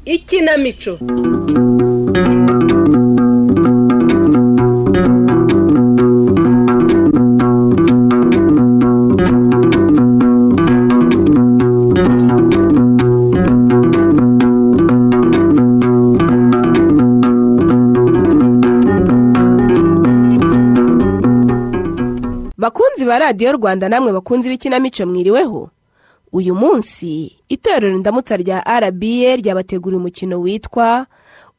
ikinamico bakunzi ba radiyo rwanda namwe bakunzi b'ikinamico mwiriweho uyu munsi itorero ndamutsa rya rba ryabateguriye umukino witwa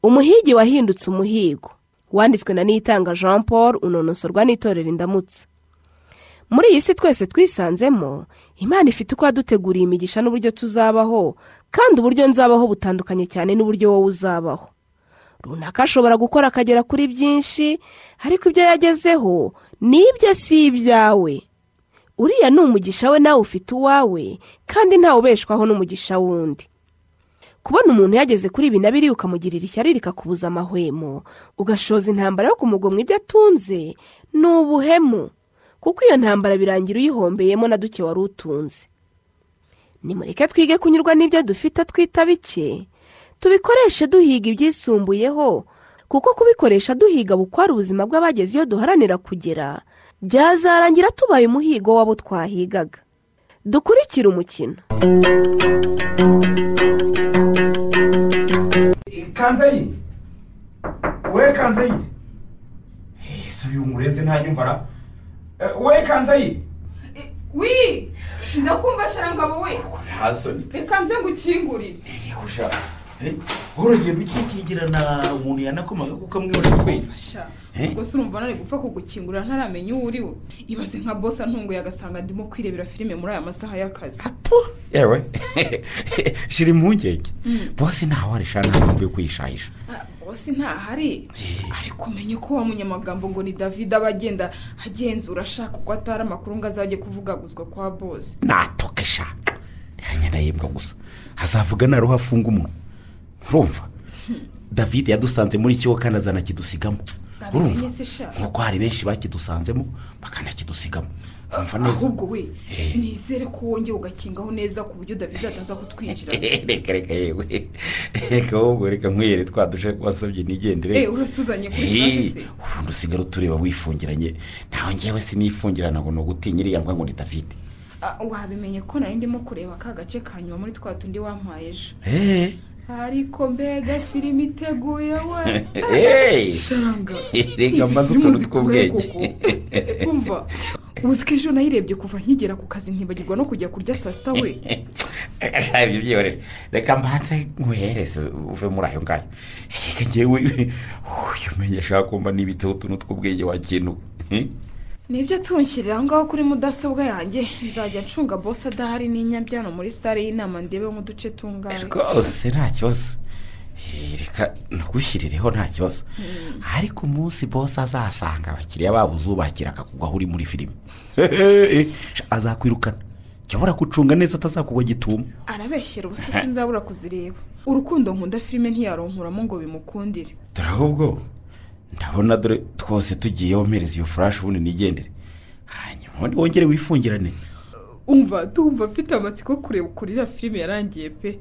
umuhigi wahindutse umuhigo wanditswe na nitanga jean paul unonosorwa n'itorero indamutsa muri iyi si twese twisanzemo imana ifite uko yaduteguriye imigisha n'uburyo tuzabaho kandi uburyo nzabaho butandukanye cyane n'uburyo wowe uzabaho runaka ashobora gukora akagera kuri byinshi ariko ibyo yagezeho ni ibye si ibyawe uriya ni umugisha we nawe ufite uwawe kandi ntawe ubeshwaho n'umugisha wundi kubona umuntu yageze kuri ibi na biriya ukamugirira ishyari rikakubuza amahwemo ugashoza intambara yo kumugomwa ibyo atunze ni ubuhemu kuko iyo ntambara birangira uyihombeyemo na duke wari utunze nimureke twige kunyurwa n'ibyo dufite twita bike tubikoreshe duhiga ibyisumbuyeho kuko kubikoresha duhiga bukwara ubuzima bw'abageze iyo duharanira kugera byazarangira tubaye umuhigo w'abo twahigaga dukurikire umukino kanzeyi we kanzeyi ese uyu murezi ntanyumva ra Eh, we kanzeyi wi ndakumva sharangabo we nta soni reka nze ngukingurire ntiyigusha urugendo ukikingirana umuntu yanakomaga kuko amwibonera kweli sha Eh? ubwo se urumva nari gupfa kugukingurira ntaramenya uwo uriwe ibaze nka bosi antunguye agasanga ndimo kwirebera filime muri aya masaha y'akazi apo yewe shira impungenge bose ntaho arisha nta mpamvu yo kuyishahisha Ah, bosi ntahari ariko umenye ko wa munyamagambo ngo ni david aba agenda agenzura ashaka uko atari amakuru ngo azajye kuvugaguzwa kwa bosi natoke sha ntihanyana yembwa gusa azavuga naruho afunga umunwa urumva david yadusanze muri kigo kandi azanakidusigamo urumva Abimenye se sha nk'uko hari benshi bakidusanzemo bakanakidusigamo umva neza ahubwo we Eh. nizere ko wongeye ugakingaho neza ku buryo david ataza kutwinjira reka reka yewe reka wowe reka nkwiyere twa dushe wasabye nigendere Eh, uratuzanye kuri flash se ubundi usigara utureba wifungiranye ntawe ngewe sinifungirana ngo ni ugutinya iriya mbwa ngo ni david Ah, wabimenye ko nari ndimo kureba ka gace ka nyuma muri twa tundi wampaye ejo Eh, ariko mbega filime iteguye we eh, sharanga reka mbanze utuntu tw'ubwenge kumva uziko ejo nayirebye kuva nkigera ku kazi ntibagirwa no kujya kurya saa sita we Sha, ibyo byihorere reka mbanze nkuhereze uve muri ayo ngayo reka ngewe uyu menye ashaka kumva nibitseho utuntu tw'ubwenge wakintu nibyo tunshyirira aho ngaho kuri mudasobwa yanjye nzajya ncunga bose adahari n'inyabyano muri sale y'inama ndebe mu duce tungane rwose nta kibazo Eh, reka nagushyirireho nta kibazo ariko umunsi bose azasanga abakiriya babo uzubakira akakugwa aho uri muri filime Sha, azakwirukana jya ubura gucunga neza atazakugwa gituma arabeshyera ubusa sinzabura kuzireba urukundo nkunda filime ntiyaronkuramo ngo bimukundire dore ahubwo ndabona dore twose tugiye womereza iyo furashi ubundi nigendere hanyuma ubundi wongere wifungirane umva tumva mfite amatsiko yo kureba ukuntu iriya filime yarangiye pe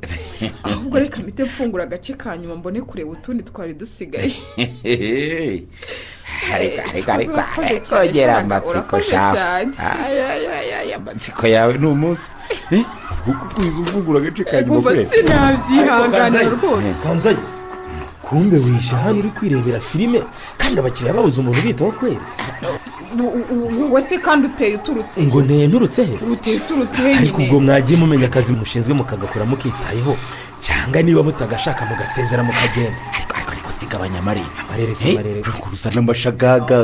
ahubwo reka mpite mfungura agace ka nyuma mbone kureba utundi twari dusigaye ariko ariko ariko Urakoze cyane, arongera Shaka, amatsiko urakoze shaka cyane. Ay, ay, ay, ay, amatsiko yawe ni umunsi Eh, kuko ukwiza uvugura agace ka nyuma umva sinabyihanganira rwose kanzayi kumbe wihishe hano uri kwirebera filime kandi abakiriya babuze umuntu ubitaho kweri wowe se kandi uteye uturutse ngo nturutse he uteye uturutse ariko ubwo henyine mwagiye mumenya akazi mushinzwe mukagakora mukitayeho cyangwa niba mutagashaka mugasezera mukagenda ariko ariko ariko sigabanya amarere Amarere si Eh, amarere. kuruza n'amashagaga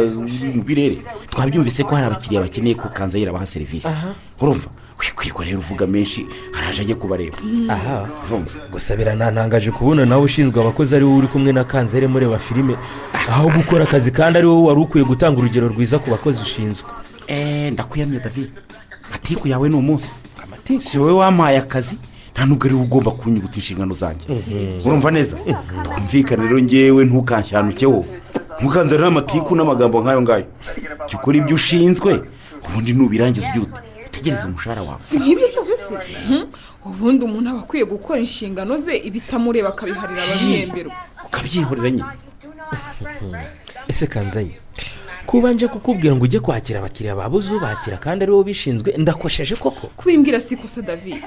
mu birere twabyumvise ko hari abakiriya bakeneye ko kanzayi irabaha serivisi Aha. urumva wikwirwa rero uvuga menshi araje ajye kubareba aha urumva gusa biranantangaje kubona nawe ushinzwe abakozi ari wowe uri kumwe na kanzere mureba filime aho gukora akazi kandi ari wowe wari ukwiye gutanga urugero rwiza ku bakozi ushinzwe Eh, ndakuyamye david matiku yawe ni umunsi si wowe wampaye akazi nta nubwo ari wowe ugomba kunyibutsa inshingano zanjye urumva neza twumvikane rero ngewe ntukanshanuke wowe ntukanze rero amatiku n'amagambo nk'ayo ngayo jya ukora ibyo ushinzwe ubundi nubirangiza ujye uta- utegereze umushahara wawe si nk'ibyo byose se se ubundi umuntu aba akwiye gukora inshingano ze ibitamureba akabiharira ababihemberwa ukabyihorera nyine ese kanzayi kubanje kukubwira ngo ujye kwakira abakiriya babuze ubakira kandi ari wowe ubishinzwe ndakosheje koko kubimbwira si ikosa david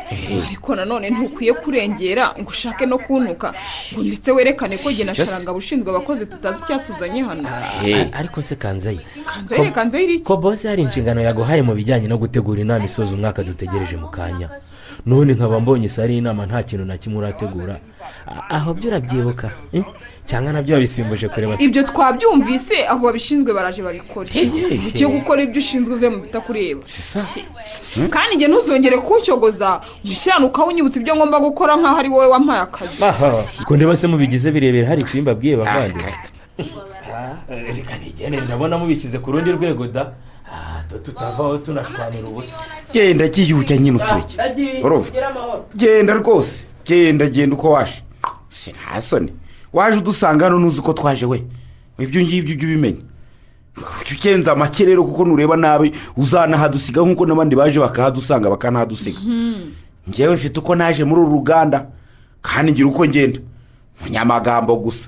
ariko nanone ntukwiye kurengera ngo ushake no kuntuka ngo ndetse werekane ko jye na Just- sharanga abushinzwe abakozi tutazi icyatuzanye hano Hey. A- ariko se kanzayi kanzayire ko- kanzayire iki ko bose hari inshingano yaguhaye mu bijyanye no gutegura inama isoza umwaka dutegereje mu kanya none nkaba mbonye isa ari inama nta kintu na kimwe urategura A- aho byo urabyibuka eh? cyangwa nabyo wabisimbuje kureba ibyo twabyumvise abo babishinzwe baraje babikore ugiye gukora ibyo ushinzwe uve mu bitakureba kandi njye ntuzongere kucyogoza umushyirane ukawunyibutsa ibyo ngomba gukora nk'aho ari wowe wampaye akazi aha ko ndeba se mubigize birebera hari icyumba abwiye bavandimwe reka nigene ndabona mubishyize ku rundi rwego da Ah, tu- tutavaho tunashwanira ubusa genda ryiyuhujya nyine uturege urumva genda rwose genda genda uko waje si nta soni waje udusanga hano ntuzi ko twaje we ibyo ngibyo ujye ubimenya ujye ukenza make rero kuko nureba nabi uzanahadusiga nk'uko n'abandi baje bakahadusanga bakanahadusiga ngewe mfite uko naje muri uru ruganda kandi ngira uko ngenda munyamagambo gusa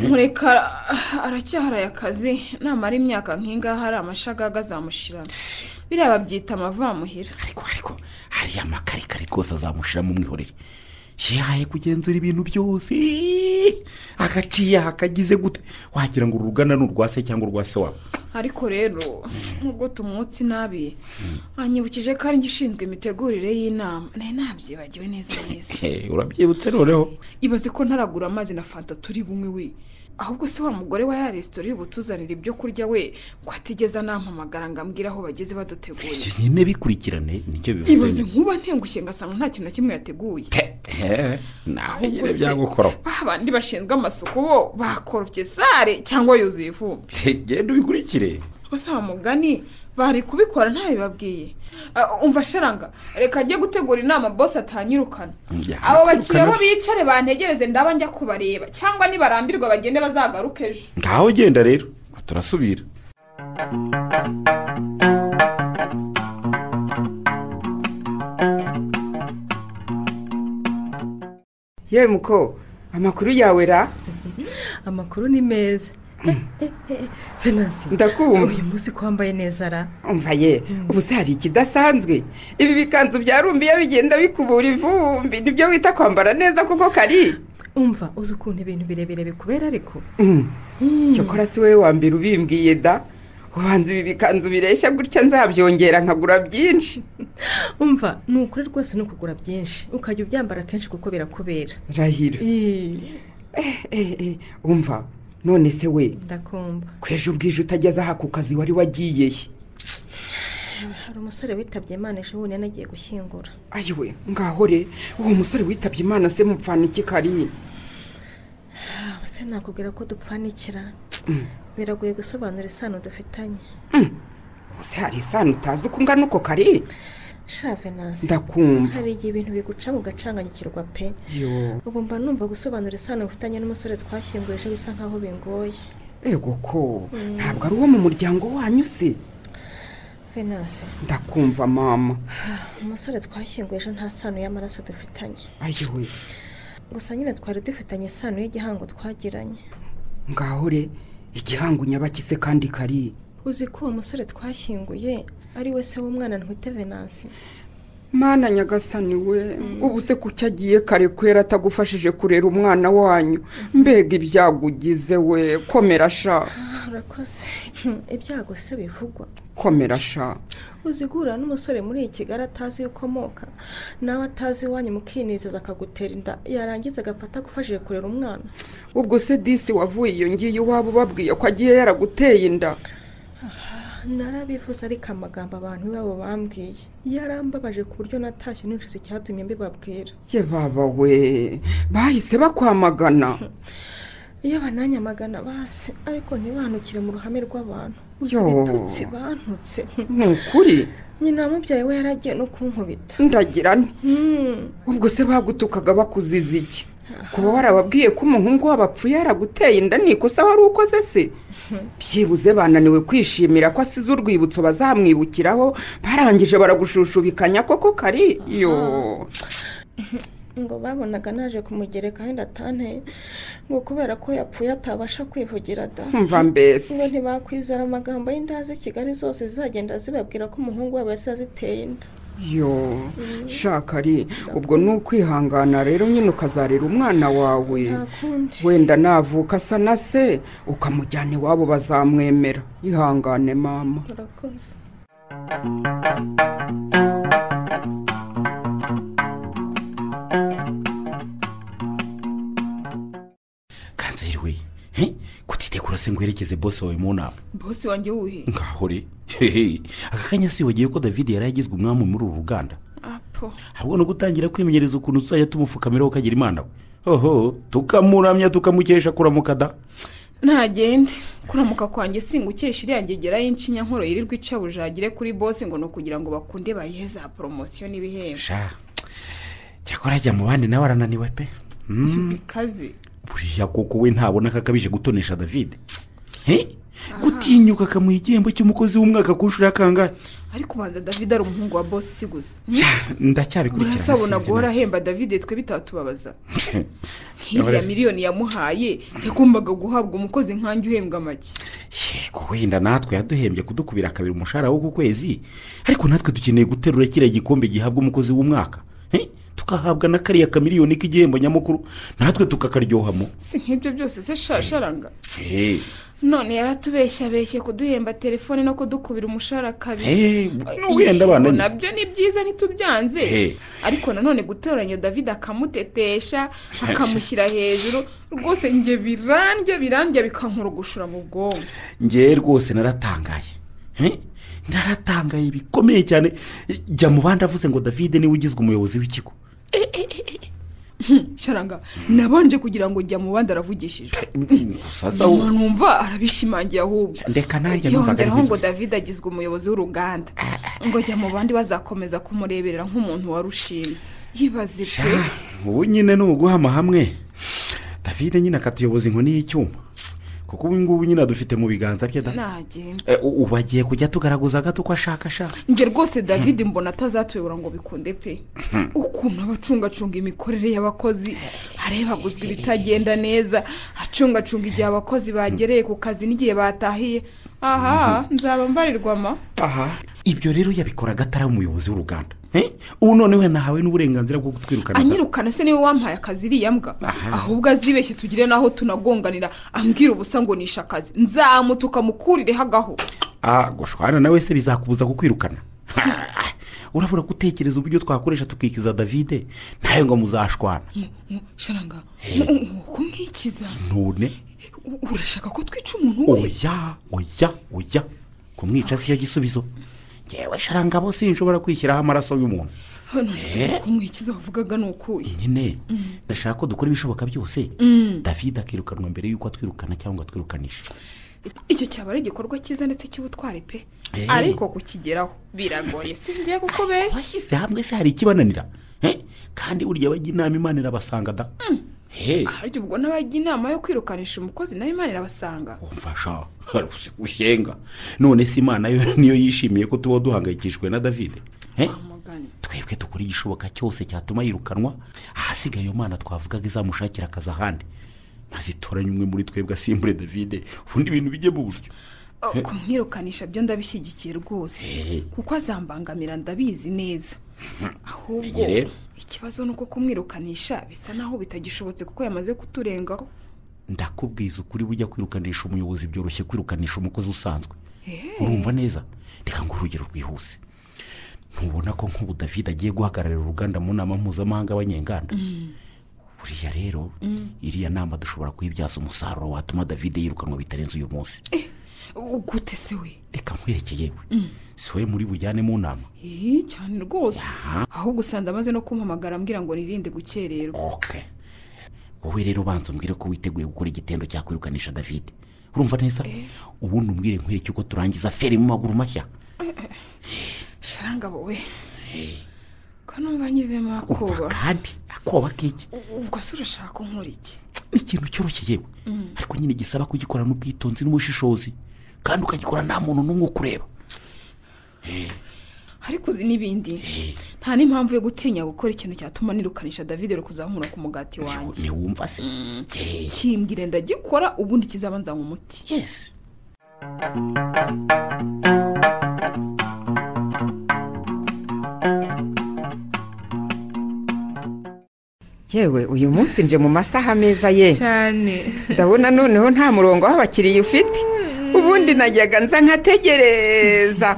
mureka ah, aracyaharaye akazi namara imyaka nk'ingaha hari amashagaga azamushirana biriya babyita amavamuhira ariko ariko hariya amakarikari rwose azamushira mu mwihorere yahaye kugenzura ibintu byose agaciye akagize gute wagira ngo uru ruganda ni urwa se cyangwa urwa se wawe ariko rero nubwo tumwotsi nabi anyibukije ko ari njye ushinzwe imitegurire y'inama nari nabyibagiwe neza neza Hey, urabyibutse noneho ibaze ko ntaragura amazi na fanta turi bunywe we ahubwo se wa mugore wa ya resitora uri butuzanira ibyo kurya we ngo atigeze anampamagara ngo ambwire aho bageze baduteguye ibyo nyine bikurikirane nicyo bivuze ibaze nkuba ntengushye ngasanga nta kintu na kimwe yateguye Eh, nawe Ahubwo nyine se, byagukoraho ba bandi bashinzwe amasuku bo bakoropye sare cyangwa yuzuye ivumbi Hey, genda ubikurikire gusa mugani bari kubikora ntabibabwiye Ah, umva sharanga reka ajye gutegura inama bosi atanyirukana Ya, abo bakiriya bo atirukana. bicare bantegereze ndaba njya kubareba cyangwa nibarambirwa bagende bazagaruke ejo ngaho genda rero turasubira yewe muko amakuru yawe ra amakuru ni meza venansi ndakumva uyu munsi ko wambaye neza ra umva ye ubu se hari ikidasanzwe ibi bikanzu byarumbiye bigenda bikubura ivumbi nibyo wita kwambara neza kuko kari umva uzi ukuntu ibintu birebire bikubera ariko cyokora si wowe wa mbere ubimbwiye da ubanza ibi bikanzu bireshya gutya nzabyongera nkagura byinshi umva ni ukuri rwose ni ukugura byinshi ukajya ubyambara kenshi kuko birakubera rahira Ih, Eh, eh, umva none se we ndakumva kwejo ubwije utageze aha ku kazi wari wagiye he hari umusore witabye imana ejo bundi yanagiye gushyingura ayiwe ngaho re uwo musore witabye imana se mupfana iki kari aba se nakubwira ko dupfanikira biragoye gusobanura isano dufitanye ubuse hari isano utazi uko ungana uko kari sha venansi ndakumva hari igihe ibintu biguca mu gacanganyikirwa pe yo ubu mba numva gusobanura isano mfitanye n'umusore twashyinguye ejo bisa nkaho bingoye ego ko ntabwo ari uwo mu muryango wanyu se venansi ndakumva mama umusore twashyinguye ejo nta sano y'amaraso dufitanye ayiwe gusa nyine twari dufitanye isano y'igihango twagiranye ngaho re igihango nyabakise kandi kari uzi ko uwo musore twashyinguye ari we se w'umwana ntwite venansi mana nyagasani we ubu se kuki agiye kare kwera atagufashije kurera umwana wanyu mbega ibyago ugize we komera sha Ah, urakoze ibyago se bivugwa komera sha uzi guhura n'umusore muri kigali atazi iyo ukomoka nawe atazi iwanyu mukinezeza akagutera inda yarangiza agafata agufashije kurera umwana ubwo se disi wavuye iyo ngiyo iwabo babwiye ko agiye yaraguteye inda narabivuze ariko amagambo abantu iwabo bambwiye yarambabaje ku buryo natashye ninjiza icyatumye mbibabwira ye baba we bahise bakwamagana iyo bananyamagana basi ariko ntibanukire mu ruhame rw'abantu uzi Yo. ibitutsi bantutse ni ukuri nyina wamubyaye we yaragiye no kunkubita ndagira nti Hmm. ubwo se bagutukaga bakuziza iki kuba warababwiye ko umuhungu wabo apfuye yaraguteye inda ni ikosa wari ukoze se byibuze bananiwe kwishimira ko asize urwibutso bazamwibukiraho barangije baragushushushubikanya koko kari yo ngo babonaga naje kumugereka wenda atanteye ngo kubera ko yapfuye atabasha kwivugira da mva ngo mbese ntibakwizera amagambo y'indazi kigali zose zizagenda zibabwira ko umuhungu wabo yasi yaziteye inda yo shaka ari ubwo ni ukwihangana rero nyine ukazarera umwana wawe nta kundi wenda navuka asa na se ukamujyana iwabo bazamwemera ihangane mama murakoze kanseri we he? kutitegura se ngo werekeze bose wawe mu nama bose wanjye wuhe ngaho re hehe aka kanya sibagiwe ko david yari yagizwe umwami muri uru ruganda apo ahubwo no gutangira kwimenyereza ukuntu tuzajya tumupfukamiraho ukagira imana we hoho tukamuramya tukamukesha kuramuka da ntagende kuramuka kwanjye singukesha iriya ngegera y'incinya nkoro yirirwa ica bujagire kuri bose ngo ni ukugira ngo bakunde bayihe za poromosiyo n'ibihembo sha cyakora ajya mu bandi nawe arananiwe pe Mm, bikaze buriya koko we ntabona ko akabije gutonesha david he gutinyuka akamuha igihembo cy'umukozi w'umwaka ku nshuro ya kangahe ariko ubanza david ari umuhungu wa bosi si gusa Sha, ndacyabikurikirana murasabona sinzi guhora neza. ahemba david twe bitatubabaza Yabara- nk'iriya miliyoni yamuhaye yagombaga guhabwa umukozi nkanjye uhembwa make yego wenda natwe yaduhembye kudukubira kabiri umushahara wo ku kwezi ariko natwe dukeneye guterura kiriya gikombe gihabwa umukozi w'umwaka He? tugahabwa na kariya kamiliyoni k'igihembo nyamukuru natwe tukakaryohamo si nk'ibyo byose se shasharanga Eh, none yaratubeshya abeshye kuduhemba telefone no kudukubira umushahara kabiri eh, wenda Yego, abana ni- nabyo ni byiza ntitubyanze He. ariko nanone gutoranya david akamutetesha akamushyira hejuru rwose njye birandya birandya bikankurugushura mu bwonko ngewe rwose naratangaye He? naratangaye bikomeye cyane jya mu bandi avuze ngo davide niwe ugizwe umuyobozi w'ikigo sharanga nabanje kugira ngo njya mu bandi aravugishijwe sasa nyuma numva arabishimangiye ahubwo ndeka nanjye numvaga yongeraho ngo ari david agizwe umuyobozi w'uruganda ngo jya mu bandi bazakomeza kumureberera nk'umuntu warushinze yibaze pe Ah, ubu nyine ni uguhama hamwe david nyine akatuyoboza inkoni y'icyuma kuko ubu ngubu nyine adufite mu biganza bye da nagenda Eh, u- ubu agiye kujya tugaragaza gato ko ashaka ashaka njye rwose david mbona atazatuyobora ngo bikunde pe ukuntu aba acungacunga imikorere y'abakozi areba aguzwa ibitagenda neza acungacunga igihe abakozi bagereye ku kazi n'igihe batahiye aha nzaba mbarirwa ma aha ibyo rero yabikoraga atari umuyobozi w'uruganda Eh, ubu noneho yanahawe n'uburenganzira bwo kutwirukana da- anyirukana se niwe wampaye akazi iriya mbwa Aha. ahubwo azibeshye tugire n'aho tunagonganira ambwira ubusa ngo nishe akazi nzamutuka mukurireho agaho Ah, gushwana nawe se bizakubuza kukwirukana Ha, urabura gutekereza uburyo twakoresha tukikiza davide ntawe ngo muzashwana sharanga nuko mwikiza none U- urashaka ko twica umuntu we oya oya oya kumwica siyo gisubizo ngewe sharanga bose nshobora kwishyiraho amaraso y'umuntu hano nzi ko mwikiza wavugaga ni ukuye nyine ndashaka ko dukora ibishoboka byose david akirukanwa mbere y'uko atwirukana cyangwa atwirukanisha icyo cyaba ari igikorwa cyiza ndetse cy'ubutwari pe Eh. ariko kukigeraho biragoye si ngiye kukubeshya bashyize hamwe se hari ikibananira Eh, kandi burya bajya inama imana irabasanga da Eh, harya ubwo n'abajya inama yo kwirukanisha umukozi nawe imana irabasanga wumfasha haruse gushyenga none se imana yo niyo yishimiye ko tuba duhangayikishijwe na david Eh, amugani twebwe dukora igishoboka cyose cyatuma yirukanwa ahasigaye iyo mana twavugaga izamushakira akazi ahandi maze itoranye umwe muri twebwe asimbure davide ubundi ibintu bijye mu buryo kumwirukanisha byo ndabishyigikiye rwose Eh. kuko azambangamira ndabizi neza ahubwo Iyi rero. ikibazo ni uko kumwirukanisha bisa naho bitagishobotse kuko yamaze kuturengaho ndakubwiza ukuri bujya kwirukanisha umuyobozi byoroshye kwirukanisha umukozi usanzwe urumva neza reka ngo urugero rwihuse ntubona ko nk'ubu david agiye guhagararira uruganda mu nama mpuzamahanga y'abanyenganda buriya rero iriya nama dushobora kuyibyaza umusaruro watuma david yirukanwa bitarenze uyu munsi gute se we reka nkwerekeye we si wowe muri bujyane mu nama Eh, cyane rwose Aha. ahubwo usanga amaze no kumpamagara ambwira ngo nirinde gukererwa oke wowe rero ubanza umbwire ko witeguye gukora igitendo cyakwirukanisha david urumva neza ubundi umbwire nkwereke uko turangiza feri mu maguru mashya sharanga wowe ko numva nyizemo umva akoba kandi akoba k'iki ubwo se urashaka ko nkora iki ikintu cyoroshye yewe ariko nyine gisaba kugikorana ubwitonzi n'ubushishozi kandi ukagikora nta muntu n'umwe ukureba ariko uzi n'ibindi nta n'impamvu yo gutinya gukora ikintu cyatuma nirukanisha davide kuzankura ku mugati wanjye ntiwumva se Eh, kimbwire ndagikora ubundi kizabanza mu muti yes yewe uyu munsi nje mu masaha meza ye cyane ndabona noneho nta murongo w'abakiriya ufite ubundi najyaga nza nkategereza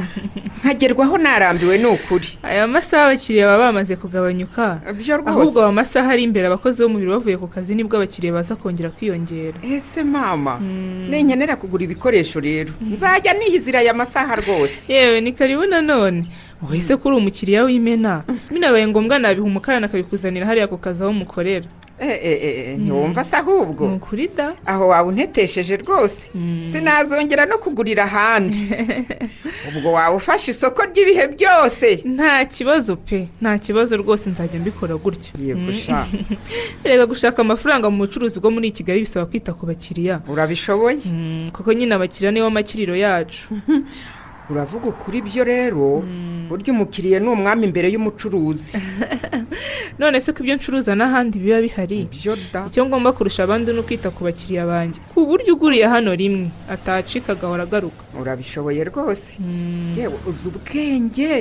nkagerwaho narambiwe ni ukuri aya masaha abakiriya baba bamaze kugabanyuka byo ahubwo rwose aya masaha ari imbere abakozi b'umubiri bavuye ku kazi nibwo abakiriya baza kongera kwiyongera ese mama ninkenera kugura ibikoresho rero nzajya niyizira aya masaha rwose yewe ni karibu nanone wese kuri umukiriya w'imena binabaye ngombwa nabiha umukarani akabikuzanira hariya ku kazi aho umukorera Eh, eh, eh, eh, ntiwumva se ahubwo ni ukuri da aho waba untetesheje rwose sinazongera no kugurira ahandi ubwo waba ufashe isoko ry'ibihe byose nta kibazo pe nta kibazo rwose nzajya mbikora gutya ngiye gushaka reka gushaka amafaranga mu bucuruzi bwo muri kigali bisaba kwita ku bakiriya urabishoboye Mm, kuko nyine abakiriya nibo makiriro yacu uravuga ukuri byo rero burya umukiriya ni umwami imbere y'umucuruzi none se ko ibyo ncuruza n'ahandi biba bihari byo da icyo ngomba kurusha abandi ni ukwita ku bakiriya banjye ku buryo uguriye hano rimwe atacika agahora agaruka urabishoboye rwose yewe uzi ubwenge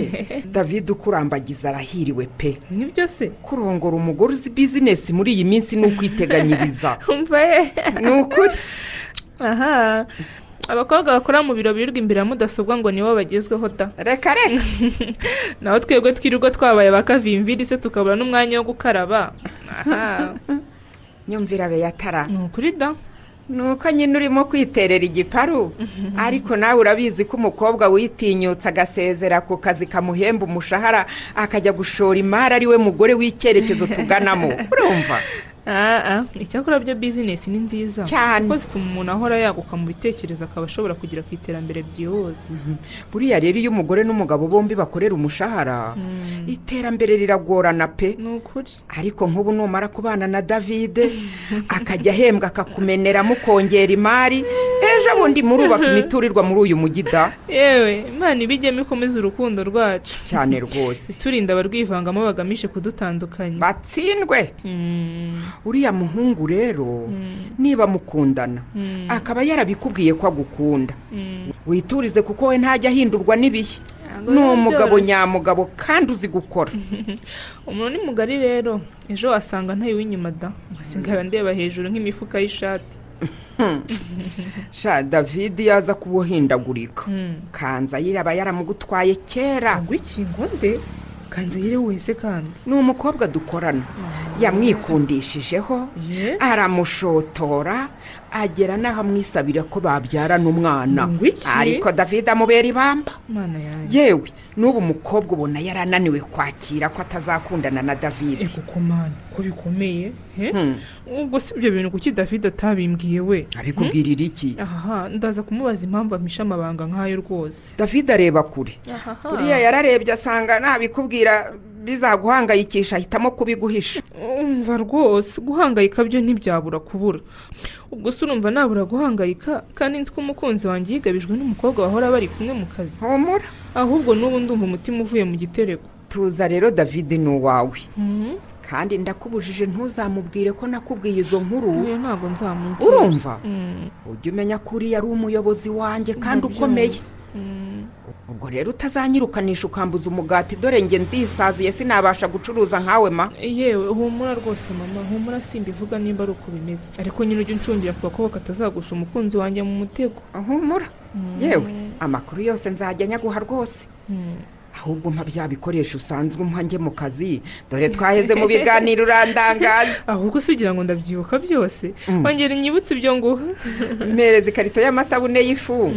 david ukurambagiza arahiriwe pe nibyo se kurongora umugore uzi bizinesi muri iyi minsi ni ukwiteganyiriza umva ye ni ukuri aha abakobwa bakora mu biro birirwa imbere ya mudasobwa ngo nibo bagezweho da reka reka naho twebwe twirirwa twabaye ba kavimviri se tukabura n'umwanya wo gukaraba aha nyumvira beyatara ni ukuri da ni uko nyine urimo kwiterera igiparu ariko nawe urabizi ko umukobwa witinyutse agasezera ku kazi kamuhemba umushahara akajya gushora imari ari we mugore w'icyerekezo tuganamo urumva aha icyakora byo bizinesi ni nziza Cyane. kuko zituma umuntu ahora yaguka mu bitekerezo akaba ashobora kugera ku iterambere byihuse buriya rero iyo umugore n'umugabo bombi bakorera umushahara iterambere riragorana pe ni ukuri ariko nk'ubu numara kubana na davide akajya ahembwa akakumeneramo ukongera imari ejo bundi murubaka imiturirwa muri uyu mujyi da yewe imana ibijyemo ikomeza urukundo rwacu cyane rwose iturinda abarwivangamo bagamije kudutandukanya batsindwe Mm, uriya muhungu rero niba mukundana akaba yarabikubwiye ko agukunda witurize kuko we ntajya ahindurwa n'ibihe ntabwo ni biba umugabo byoroshye. nyamugabo kandi uzi gukora umuntu ni mugari rero ejo wasanga ntayo w'inyuma da ngasigara ndeba hejuru nk'imifuka y'ishati sha david yaza kubuhindagurika Mm. kanzayire aba yaramugutwaye kera ngo iki ngo nde kanze yire wese kandi ni umukobwa dukorana yamwikundishijeho Ye? aramushotora agera n'aho amwisabira ko babyarana umwana Ngo iki? ariko david amubera ibamba mana yanjye yewe n'ubu mukobwa ubona yarananiwe kwakira ko atazakundana na david ego ko mana ko bikomeye he? Hmm. ubwo si ibyo bintu kuki david atabimbwiye we abikubwirira iki ahaha ndaza kumubaza impamvu ampishe amabanga nk'ayo rwose david areba kure ahaha buriya yararebye asanga nabikubwira bizaguhangayikisha ahitamo kubiguhisha umva rwose guhangayika byo ntibyabura kubura ubwo se urumva nabura guhangayika kandi nzi ko umukunzi wanjye yigabijwe n'umukobwa bahora bari kumwe mu kazi humura ahubwo n'ubu ndumva umutima uvuye mu gitereko tuza rero david ni uwawe kandi ndakubujije ntuzamubwire ko nakubwiye izo nkuru iyo ntabwo nzamubwira urumva Mm, ujya umenya ko uriya ari umuyobozi wanjye kandi ukomeye mm. ubwo rero utazanyirukanisha ukambuza umugati dore nge ndisaziye sinabasha gucuruza nkawe ma yewe humura rwose mama humura simbivuga nimba ari uko bimeze ariko nyine ujya uncungira ku gakobwa katazagusha umukunzi wanjye mu mutego humura yewe amakuru yose nzajya nyaguha rwose ahubwo mpa bya bikoresho usanzwe umpa njye mu kazi dore twaheze mu biganiro urandangaza ahubwo si ugira ngo ndabyibuka byose wongera inyibutse ibyo nguha mpereza ikarito y'amasabune y'ifu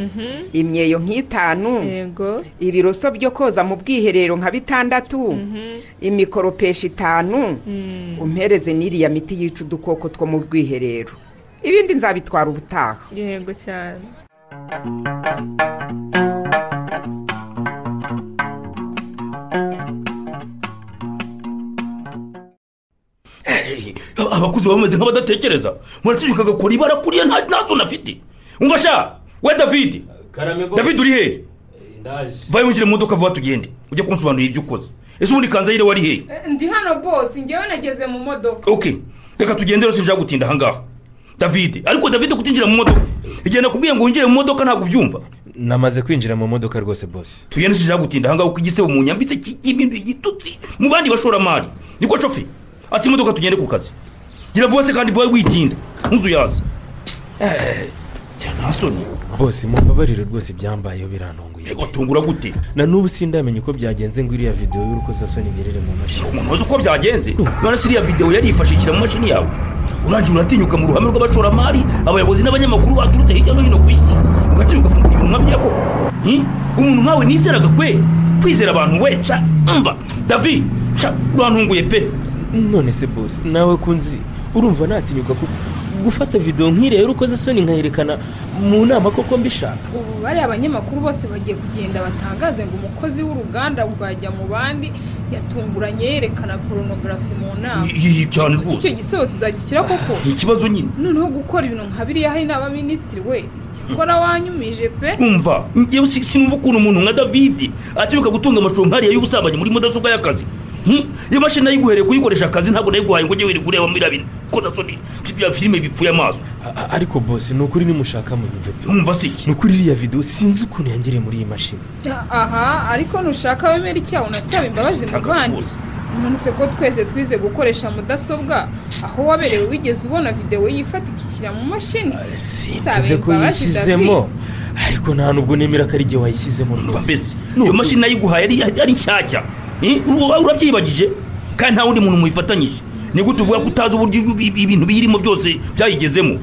imyeyo nk'itanu yego ibiroso byo koza mu bwiherero nka bitandatu imikoropesho itanu umpereze n'iriya miti yica udukoko two mu bwiherero ibindi nzabitwara ubutaha yego cyane aba abakuze baba bameze nk'abadatekereza murategeka agakora iba arakuriye nta nta soni afite umva sha we david david uri hehe vayo winjire mu modoka vuba tugende ujye kunsobanurira ibyo ukoze ese ubundi kanzayire wari hehe ndi hano bose ngewe nageze mu modoka ok reka tugende rero sinjya gutinda ahangaha david ariko david kutinjira mu modoka igihe nakubwiye ngo winjire mu modoka ntabwo ubyumva namaze kwinjira mu modoka rwose bose tugende sinjya gutinda ahangaha kuko igisebo mu nyambitse cy'ibintu igitutsi mu bandi bashoramari niko shofe ati imodoka tugende ku kazi gira vuba se kandi vuba witinda ntuzuyaze nta soni bose mumbabarire rwose ibyambayeho birantunguye yego tungura gute na n'ubu sindamenya uko byagenze ngo iriya videwo y'urukozasoni ngerere mu mashini umuntu wazi uko byagenze none se iriya videwo yarifashishira mu mashini yawe urangira uratinyuka mu ruhame rw'abashoramari abayobozi n'abanyamakuru baturutse hirya no hino ku isi ugatinya ugafungura ibintu nka byako Hi? umuntu nkawe nizeraga kwe kwizera abantu we ca mva david ca urantunguye pe none se bose nawe kunzi urumva natinyuka ko gufata videwo nk'iriya y'urukozasoni nkayerekana mu nama koko mbishaka ubu bariya abanyamakuru bose bagiye kugenda batangaze ngo umukozi w'uruganda rwajya mu bandi yatunguranye yerekana porunogarafi mu nama iyi cyane si icyo rwose gisebo tuzagishyira koko ni ikibazo nyine noneho gukora ibintu nka biriya hari n'abaminisitiri we icyakora wanyumije pe umva ngewe si- sinumva ukuntu umuntu nka davidi atinyuka gutunga amashusho nkariya y'ubusambanyi muri mudasobwa y'akazi Hi? iyo mashini nayiguhereye kuyikoresha akazi ntabwo nayiguhaye ngo ujye wirirwa ureba muri biriya bikozasoni bya filime bipfuye amaso A- ariko bose ni ukuri nimushaka munyumve pe numva si iki ni ukuri iriya videwo sinzi ukuntu yangereye muri iyi mashini aha ariko nushaka wemera icyaha unasaba imbabazi mu Tangaza bandi rwose. nonese ko twese twize gukoresha mudasobwa aho waberewe wigeze ubona videwo yifatika ishyira mu mashini simvuze ko yishyizemo ariko nta nubwo nemera ko ari igihe wayishyizemo Umva rwose mbese iyo mashini nayiguhaye ari ari nshyashya Hi? Ura- urabyiyibagije kandi nta wundi muntu muyifatanyije ni gute uvuga ko utazi uburyo ibi- ibi- ibintu biyirimo byose byayigezemo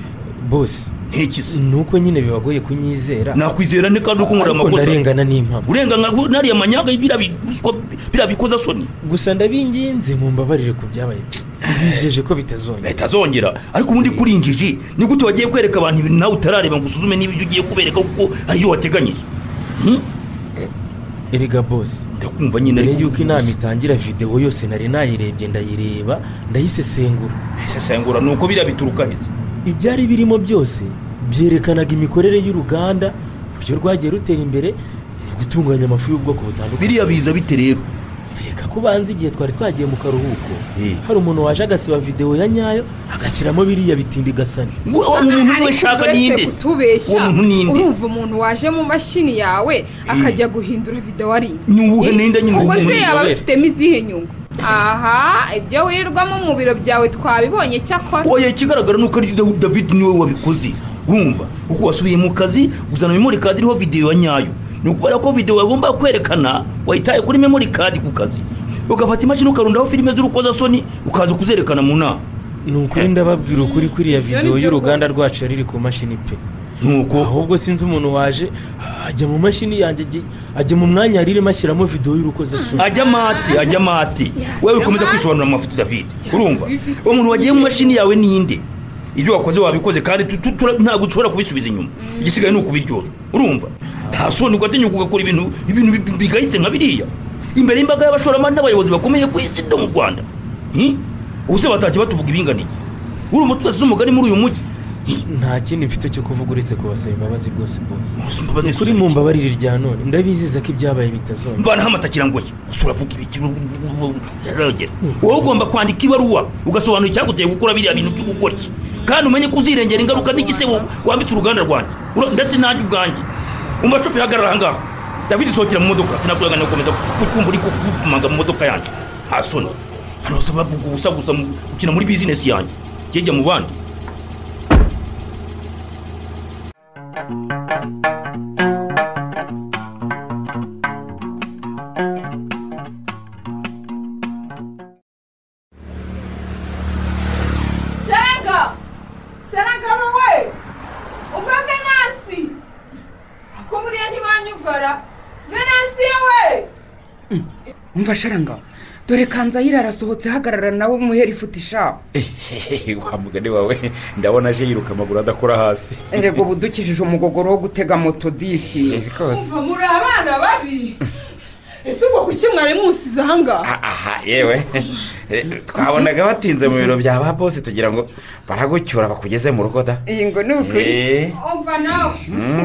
bose ntekizi ni uko nyine bibagoye kunyizera nakwizera nte kandi uko nkora ariko amakosa ndarengana n'impamvu urenga nka nariya manyaga biriya bi- ruswa- biriya bikozasoni gusa ndabinginze mumbabarire ku byabaye bijeje ko bitazongera leta azongera ariko ubundi kuri injiji ni gute wagiye kwereka abantu ibintu nawe utarareba ngo usuzume niba ibyo ugiye kubereka kuko hari iyo wateganyije Hmm? erega bose ndakumva nyine mbere ariko y'uko inama itangira videwo yose nari nayirebye ndayireba ndayisesengura isesengura ni uko biriya bituruka heza ibyari birimo byose byerekanaga imikorere y'uruganda uburyo rwagiye rutera imbere mu gutunganya amafu y'ubwoko butandukanye biriya biza bite rero reka ko banza igihe twari twagiye mu karuhuko Eh. hari umuntu waje agasiba videwo ya nyayo agashyiramo biriya bitindi gasani Ngo- uwo muntu we shaka ninde uwo kutubeshya muntu ninde urumva umuntu waje mu mashini yawe akajya guhindura videwo ari indi. Ni uwuhe ninde nyine ubwo uwo se muntu yaba yabera? abifitemo izihe nyungu aha ibyo wirirwamo mu biro byawe twabibonye cyakora oya ikigaragara ni uko ari Daw- david niwe wabikoze wumva kuko wasubiye mu kazi uzana memori kadi iriho videwo ya nyayo ni ukubera ko videwo yagomba kwerekana wayitaye kuri memori kadi ku kazi ugafata imashini ukarundaho filime z'urukozasoni ukaza kuzerekana mu nama ni ukuri ndababwira ukuri kuri iriya Ibyo ni videwo byo y'uruganda rwose. rwacu yari iri ku mashini pe nuko ahubwo sinzi umuntu waje ajya mu mashini yanjye ajya- ajya mu mwanya yari irimo ashyiramo videwo y'urukozasoni ajya mati ajya mati wewe ukomeza kwisobanura amafoto david urumva uwo muntu wagiye mu mashini yawe ninde ibyo wakoze wabikoze kandi tu- tu- tu- ntabwo ushobora kubisubiza inyuma igisigaye ni ukubiryozwa urumva nta soni ugatinyuka ugakora ibintu ibintu bi- bigayitse nka biriya imbere y'imbaga y'abashoramari n'abayobozi bakomeye ku isi no mu rwanda Hi? ubuse batashye batuvuga ibinganiye urumva tudasize umugani muri uyu mujyi Hi, nta kindi mfite cyo kuvuga uretse kubasaba imbabazi rwose bose uzi imbabazi kuri zisubira mu iki? mbabarire irya none ndabiziza ko ibyabaye bitazongera mbanaho amatakira ngo iki? gusa uravuga ibiki yaragera wowe ugomba kwandika ibaruwa ugasobanura icyaguteye gukora biriya bintu byo gukora iki kandi umenye ko uzirengera ingaruka n'igisebo wambitse uruganda rwanjye Ura- ndetse nanjye ubwanjye umva shoferi hagarara ahangaha david sohokera mu modoka sinakuragana gukomeza ku- kumva uri kumanga mu modoka yanjye nta soni hano bose bavuga ubusa gusa mu- gukina muri bizinesi yanjye jyejya mu bandi sharanga sharangaro we uva venasi ko buriya ntibanyumvara venasi yewe umva sharanga dore kanzayire arasohotse ahagarara nawe umuheri ifuti ishaho wa mugani wawe ndabona aje yiruka amaguru adakora hasi erega ubu dukijije umugogoro wo gutega moto disi rwose umva muri abana babi ese ubwo kuki mwari musize ahangaha aha yewe twabonaga batinze mu biro bya ba bose tugira ngo baragucyura bakugeze mu rugo da iyi ngo ni ukuri Eh, umva nawe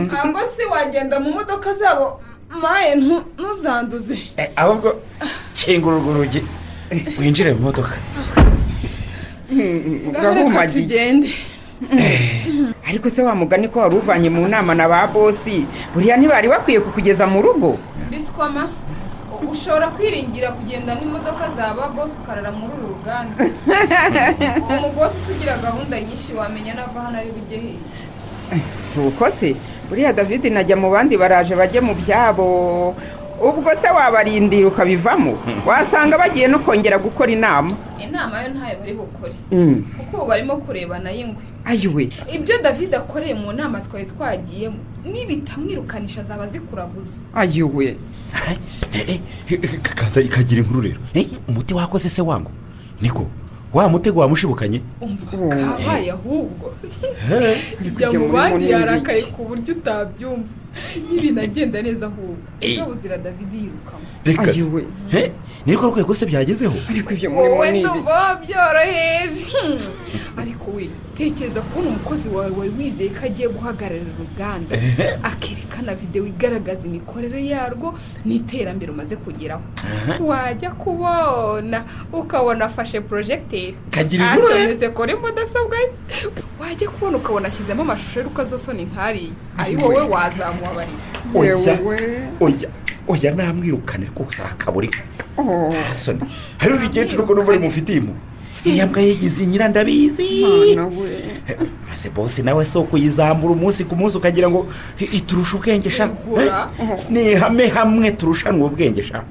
ntabwo se wagenda mu modoka zabo maye ntu- ntuzanduze eh, ahubwo kingura urwo rugi winjire mu modoka reka gahumagiye tugende ariko se wa mugani ko wari uvanye mu nama na ba bosi buriya ntibari bakwiye kukugeza mu rugo biswama ushobora kwiringira kugenda n'imodoka za ba bose ukarara muri uru ruganda umugore usugira gahunda nyinshi wamenya nava hano ari bujye hehe si uko se buriya david najya mu bandi baraje bajye mu byabo ubwo se wabarindira ukabivamo wasanga bagiye no kongera gukora inama inama yo ntayo bari bukore Mm. kuko ubu barimo kurebana y'ingwe ayiwe ibyo david akoreye mu nama twari twagiyemo nibitamwirukanisha zaba zikuraguza ayiwe kaza ikagira inkuru rero Eh, umuti wakoze se wangu niko wa mutego wamushibukanye umva Mm. kabaye ahubwo kujya ijya mu muri bandi munini yarakaye iki. ku buryo utabyumva n'ibinagenda neza ahubwo ejo buzira david yirukamo reka se. ayiwe Eh, niriko rwego se byagezeho ariko ibyo muri wowe munini nubwo byoroheje Hmm. ariko we tekereza kubona umukozi wawe wari wizeye ko agiye guhagararira uruganda akerekana videwo igaragaza imikorere yarwo n'iterambere umaze kugeraho wajya kubona ukabona afashe porojegiteri Kagira inkuru, eh? acometse kuri mudasobwa ye wajya kubona ukabona ashyizemo amashusho y'urukozasoni nkariye ari wowe wazamubabarira oya Yewe. oya oya namwirukane rwose arakaburi Oh. asoni hari urugendo rwo numva mufitiye mu iyi mbwa yigize nyirandabizi Mana we. maze bose nawe si ukuyizambura umunsi ku munsi ukagira ngo i- iturusha ubwenge sha Igura. Eh, ni ihame hamwe turushanwa ubwenge sha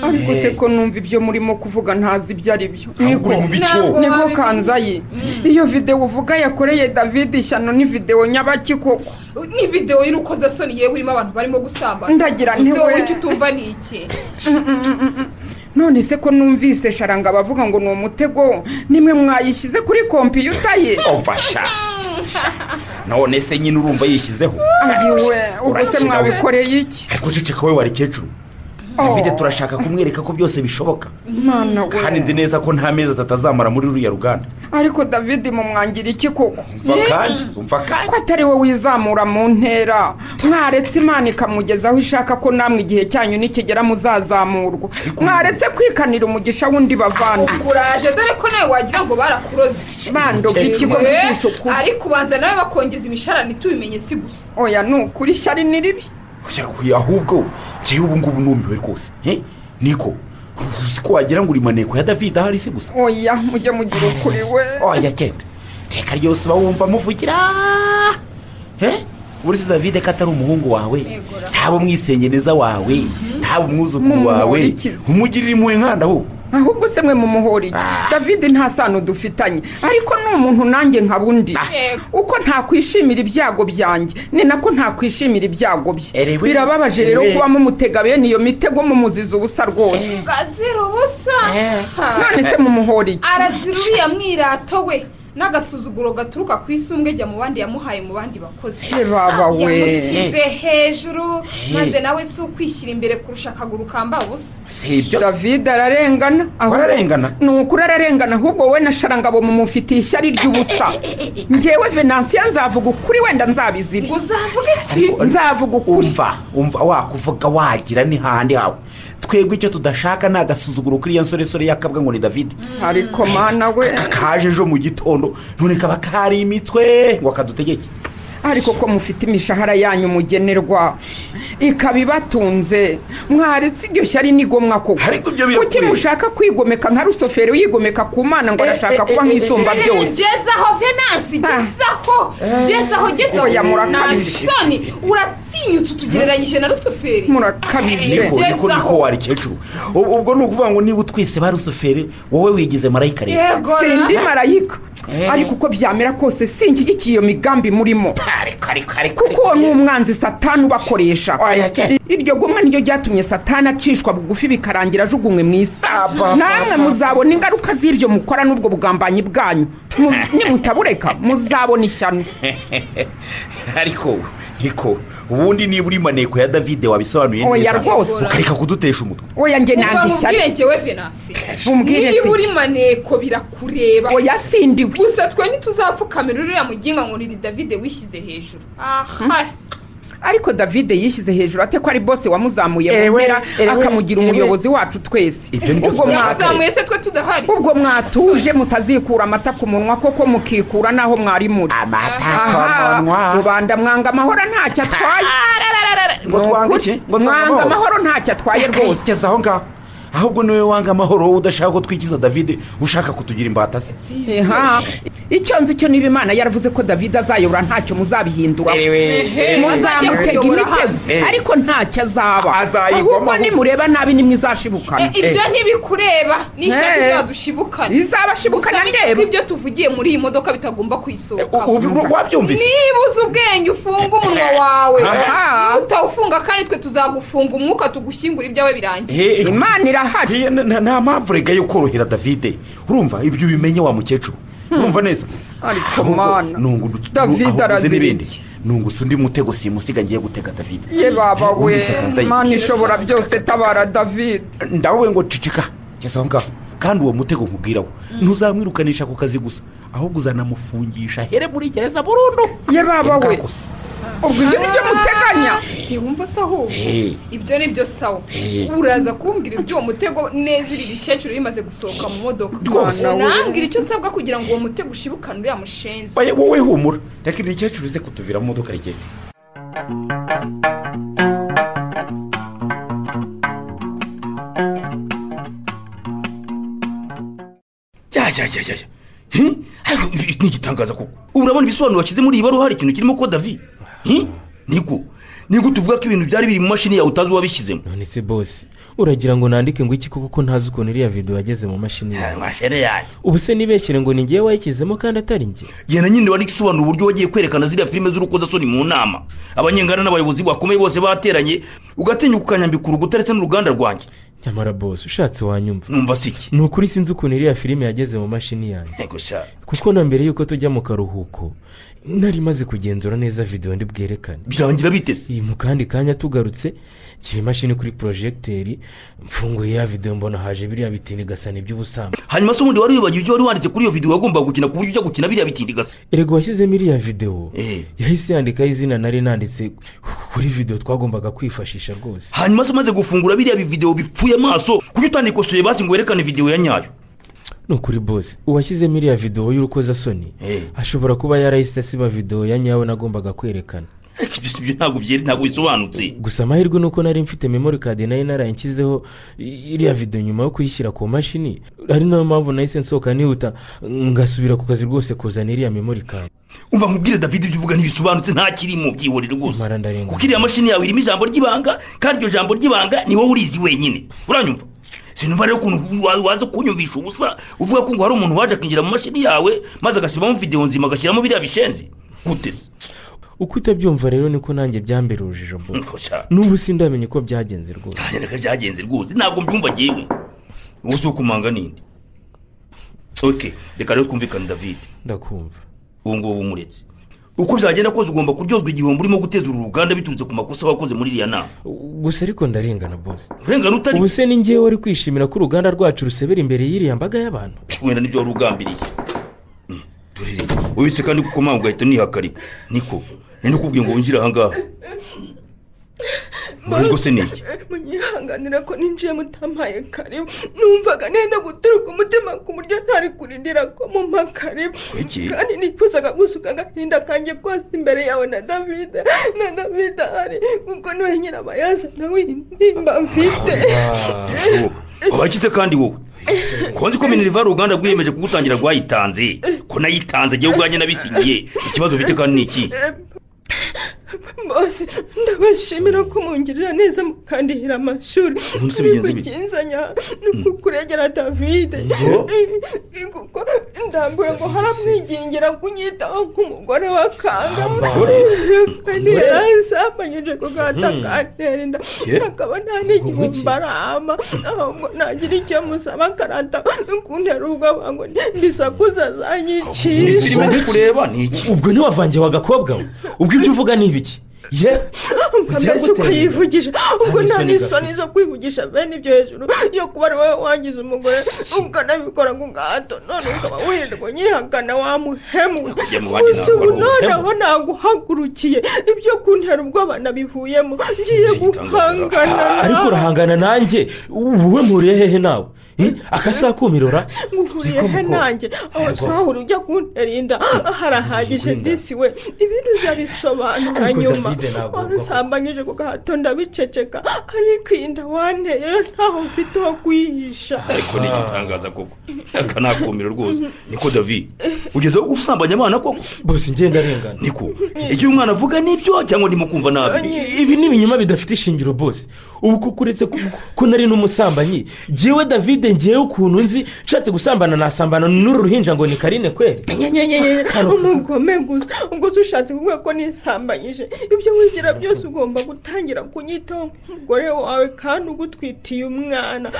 ariko se ko numva ibyo murimo kuvuga ntazi ibyo ari byo niko uri mu bico. Ntabwo niko wabi- kanzaye iyo videwo uvuga yakoreye david ishyano ni videwo nyabaki koko ni videwo y'urukozasoni yewe irimo abantu barimo gusambana Ndagira nti Ese wowe we. icyo utumva ni iki none se ko numvise sharanga bavuga ngo ni umutego nimwe mwayishyize kuri kompiyuta ye umva sha Sha. none se nyine urumva yishyizeho ayiwe ubwo se Urakina we. mwabikoreye iki ariko uceceka we wari kecuru Oh. David turashaka kumwereka ko byose bishoboka mana kandi nzi we neza ko nta mezi atatu azamara muri ruriya ruganda ariko david mumwangira iki koko umva kandi umva kandi ko atari we wizamura mu ntera mwaretse imana ikamugeza aho ishaka ko namwe igihe cyanyu nikigera muzazamurwa mwaretse kwikanira umugisha w'undi bavandi ukuraje dore ko nawe wagira ngo barakuroze bandoga ikigo Eh, mvugisha ukuri ariko ubanza nawe bakongeza imisharani tubimenye si gusa oya ni ukuri shyari ni ribi Oya, oya, ahubwo njyewe ubu ngubu numiwe rwose Eh, niko uzi ko wagira ngo uri maneko ya david ahari si gusa oya mujye mugira ukuri we oya genda iteka ryose uba wumva amuvugira Eh, uburyo david ko atari umuhungu wawe Negura. ntaba umwisengeneza wawe ntaba umwuzukuru wawe Mumuhorikize. umugirira impuhwe nkanda ahubwo ahubwo se mwe mumuhora iki david nta sano dufitanye ariko ni umuntu nanjye nkaba undi Yego. uko ntakwishimira ibyago byanjye ni nako ntakwishimira ibyago bye Erewe. birababaje rero Erewe. kuba mumutega bene iyo mitego mumuziza ubusa rwose gazira ubusa Ha. none se mumuhora iki arazira uriya mwirato we n'agasuzuguro gaturuka ku isumbwe jya mu bandi yamuhaye mu bandi bakozi Eh, baba we. yamushyize hejuru maze nawe si ukwishyira imbere kurusha akaguru kamba ubusa si ibyo david ararengana ahubwo- Ararengana? ni ukuri ararengana ahubwo we na sharangabo mumufitiye ishyari ry'ubusa ngewe venansiya nzavuga ukuri wenda nzabizire ngo uzavuge iki nzavuga ukuri umva umva wakuvuga wagira ni handi hawe twebwe icyo tudashaka ni agasuzuguro kuri iyo nsoresore yakabwa ngo ni david ariko mana we kaje ejo mu gitondo none kaba karimitwe ngo akadutegeke ariko ko mufite imishahara yanyu mugenerwa ikaba ibatunze mwaretse iryo shyari n'igomwa koko Ariko ibyo kuki birakwiriye. mushaka kwigomeka nka rusoferi wigomeka ku mana ngo arashaka kuba nk'isumba byose gezaho venansi gezaho gezaho Oya, gezaho murakabije. nasoni uratinyutse utugereranyije na rusuferi murakabije niko niko niko wari kecuru Ubu- ubwo ni ukuvuga ngo niba utwise ba rusuferi wowe wigize marayika rero yego sindi ra. marayika ariko uko byamera kose sinshyigikiye iyo migambi murimo ariko ariko ariko kuko uwo ni umwanzi satani ubakoresha oya cyane iryo gomwa niryo ryatumye satani acishwa bugufi bikarangira ajugunywe mu isi namwe muzabona ingaruka z'ibyo mukora n'ubwo bugambanyi bwanyu Muzi- nimutabureka muzabona ishyano ariko wowe, niko ubundi niba uri maneko ya davide wabisobanuye Oya, neza rwose. ukareka kudutesha umutwe oya njye umva nanga mubwire ishyano njyewe venasi Mumbwire niba se. uri maneko birakureba oya sindiwe gusa twe ntituzapfukamira uriya muginga ngo ni davide wishyize hejuru aha ariko davide yishyize hejuru ate ko ari bose wamuzamuye mu Ewe, mpera ewe, akamugira ewe. umuyobozi wacu twese Ibyo nibyo ubwo twashakaga. mwaka yazamuye se twe tudahari ubwo mwatuje mutazikura amata ku munwa koko mukikura n'aho mwari muri amata aha rubanda mwanga amahoro ntacyo atwaye ngo Ni twange ukuri, iki ngo mwanga amahoro ntacyo atwaye rwose rwose aho ngaho ahubwo niwe wanga amahoro wowe udashaka ko twikiza davide ushaka kutugira imbata se Aha. icyo nzi cyo niba imana yaravuze ko davide azayobora ntacyo muzabihindura azajya muzamutega kuyobora imitego Eh. ariko ntacyo azaba Azayigwamo. ahubwo nimureba nabi E, nimwizashibukana ibyo ntibikureba n'ishyaka Eh. izadushibukana Izabashibukana Gusa menye ndeba. ko ibyo tuvugiye muri iyi modoka bitagomba kuyisohokamo wabyumvise niba uzi ubwenge ufunga umunwa wawe Aha. nutawufunga kandi twe tuzagufunga umwuka tugushyingura ibyawe birangiye Eh, eh, imana irahari eh, na- na- nta mpamvu rega yo korohera davide urumva ibyo ubimenye wa mukecuru urumva neza Ariko Ahubwo mana, nungu ndu- Davide aho uguze arazira n'ibindi, iki? nungusa undi mutego simusiga ngiye gutega davide ye baba we Wumvise kanzayi? imana ishobora byose tabara davide ndawe ngo cicika ngeze aho ngaho kandi uwo mutego nkubwiraho ntuzamwirukanisha ku kazi gusa ahubwo uzanamufungisha here muri gereza burundu ye baba we Imbwa gusa. ubwo ibyo nibyo muteganya ntiwumva se ahubwo ibyo ni byo sawa uraza kumbwira iby'uwo mutego neza iri bikecuru bimaze gusohoka mu modoka Rwose. unambwira icyo nsabwa kugira ngo uwo mutego ushibukane uriya mushenzi Oya, wowe humura reka iri kecuru ize kutuvira mu modoka rigenda yajyajyajya ariko ibi ni igitangaza koko urabona ibisobanuro washyize muri iyi baruwa hari ikintu kirimo ko davi Hi? niko niko tuvuga ko ibintu byari biri mu mashini yawe utazi uwabishyizemo none se bose uragira ngo nandike ngo iki koko ko ntazi ukuntu iriya video yageze mu mashini yawe mashini yayo ubu se nibeshyire ngo ni ngewe wayishyizemo kandi atari njye yena nyine wari isobanura uburyo wagiye kwerekana ziriya filime z'urukozasoni mu nama abanyengana n'abayobozi bakomeye bose bateranye ugatinyuka ukanyambika urukuta ndetse n'uruganda rwanjye nyamara bose ushatse wanyumva numva si iki ni ukuri sinzi ukuntu iriya filime yageze mu mashini yanjye ntego sha kuko na mbere y'uko tujya mu karuhuko nari maze kugenzura neza video ndi bwerekane birangira biteze iyi mu kandi kanya tugarutse nshyira imashini kuri porojegiteri mfunguye ya video mbona haje biriya bitini gasana iby'ubusambo hanyuma se ubundi wari wibagiwe ibyo wari wanditse kuri iyo videwo wagombaga gukina ku buryo ujya gukina biriya bitindigasa erega uwashyizemo iriya video Eh. yahise yandikaho izina nari nanditse kuri video twagombaga kwifashisha rwose hanyuma se umaze gufungura biriya bividewo bipfuye amaso kuki utandikosoye basi ngo werekane videwo ya nyayo ni ukuri bose uwashyizemo iriya video y'urukozasoni Eh. ashobora kuba yarahise asiba video ya nyawe nagombaga kwerekana ariko ibyo si byo ntabwo byeri ntabwo bisobanutse gusa amahirwe ni uko nari mfite memori kadi nayo naranshyizeho iriya video nyuma yo kuyishyira ku mashini ari nayo mpamvu nahise nsohoka nihuta ngasubira ku kazi rwose kuzana iriya memori kadi umva nkubwire david ibyo uvuga ntibisobanutse nta kirimo byihorere rwose Mara ndarenga. kuko iriya mashini yawe irimo ijambo ry'ibanga kandi iryo jambo ry'ibanga ni wowe urizi wenyine uranyumva sinumva rero ukuntu wa- waza kunyumvisha ubusa uvuga ko ngo hari umuntu waje akinjira mu mashini yawe maze agasibamo videwo nzima agashyiramo biriya bishenzi gute se uko utabyumva rero niko nanjye byambera urujijo bo Nko sha. n'ubu sindamenya uko byagenze rwose ntajya naka byagenze rwose ntabwo mbyumva ngewe wowe si ukumanga n'indi ok reka rero twumvikane david ndakumva ubu ngubu umuretse uko byagenda kose ugomba kuryozwa igihombo urimo guteza uru ruganda biturutse ku makosa wakoze muri iriya nama gusa ariko ndarengana bose urengana utari ubu se ni ngewe wari kwishimira ko uruganda rwacu rusebera imbere y'iriya mbaga y'abantu wenda nibyo wari ugambiriye Mm, dore rero ubitse kandi kuko mpamvu ugahita unihakarika niko nari ndikubwiye ngo winjire ahangaha urazwa se ni iki munyihanganira ko ninjiye mutampaye kare numvaga nenda guturuka umutima ku buryo ntari kurindira ko mumpa kare Kuki? kandi nifuzaga gusuka agahinda kanjye kose imbere yawe na davide na davide ahari kuko niwe nyine aba yazana w'intimba mfite wakize kandi wowe ko nzi ko minerivare uruganda rwiyemeje kugutangira rwayitanze ko nayitanze agiye ubwanjye nabisingiye ikibazo ufite kandi ni iki bose ndabashimira ko mungirira neza mukandihira amashuri Umunsi bigenze bite? mugenzanya no kuregera davide kuko ndambiwe ngo haramwigingira kunyitaho nk'umugore wa kangama kandi yarazamanyije kugata kantera inda Yeah. akaba nta n'igihe mbarama ahubwo nagira icyo musaba akarata kuntera ubwoba ngo ndisakuza iyi azanyicisha filime ndi kureba ni iki ubwo ntiwavangiye wagakobwa we ubwo ibyo uvuga ni ibiki ye ugira ukambese gute rero? ukayivugisha ubwo Nta nta n'isoni n'isoni zo kwivugisha bene ibyo hejuru iyo kuba ari wowe wangize umugore ukanabikora ku gahato none ukaba wirirwa unyihakana wa muhemu Kujya mu bandi gusa ntabwo ubu ari none ubuhemu. abo naguhagurukiye ibyo kuntera ubwoba nabivuyemo ngiye Zitanga guhangana Ah, ariko nawe urahangana nanjye ubu we muriye hehe nawe Eh, akasaha kumirora nguhuriye he nanjye aho twahura ujya kuntera inda harahagije inda. disi we ibindi uzabisobanura Ariko nyuma David ntabwo warusambanyije ku gahato ndabiceceka ariko iyi nda wanteye ntaho mfite ho kuyihisha ariko ni igitangaza koko aka ni akumiro rwose niko david ugeze aho usambanya abana koko bose ngenda arengana niko icyo uyu mwana avuga nibyo cyangwa ndimo kumva nabi ibi ni ibinyoma bidafite ishingiro bose ubu kuko uretse ko- ko nari n'umusambanyi ngewe davide ngewe ukuntu nzi ushatse gusambana nasambana n'uru ruhinja ngo ni karine kweri nyenyenyenye umugome gusa ubwo se ushatse kuvuga ko nisambanyije ibyo wigira byose ugomba gutangira kunyitaho nk'umugore wawe kandi ugutwitiye umwana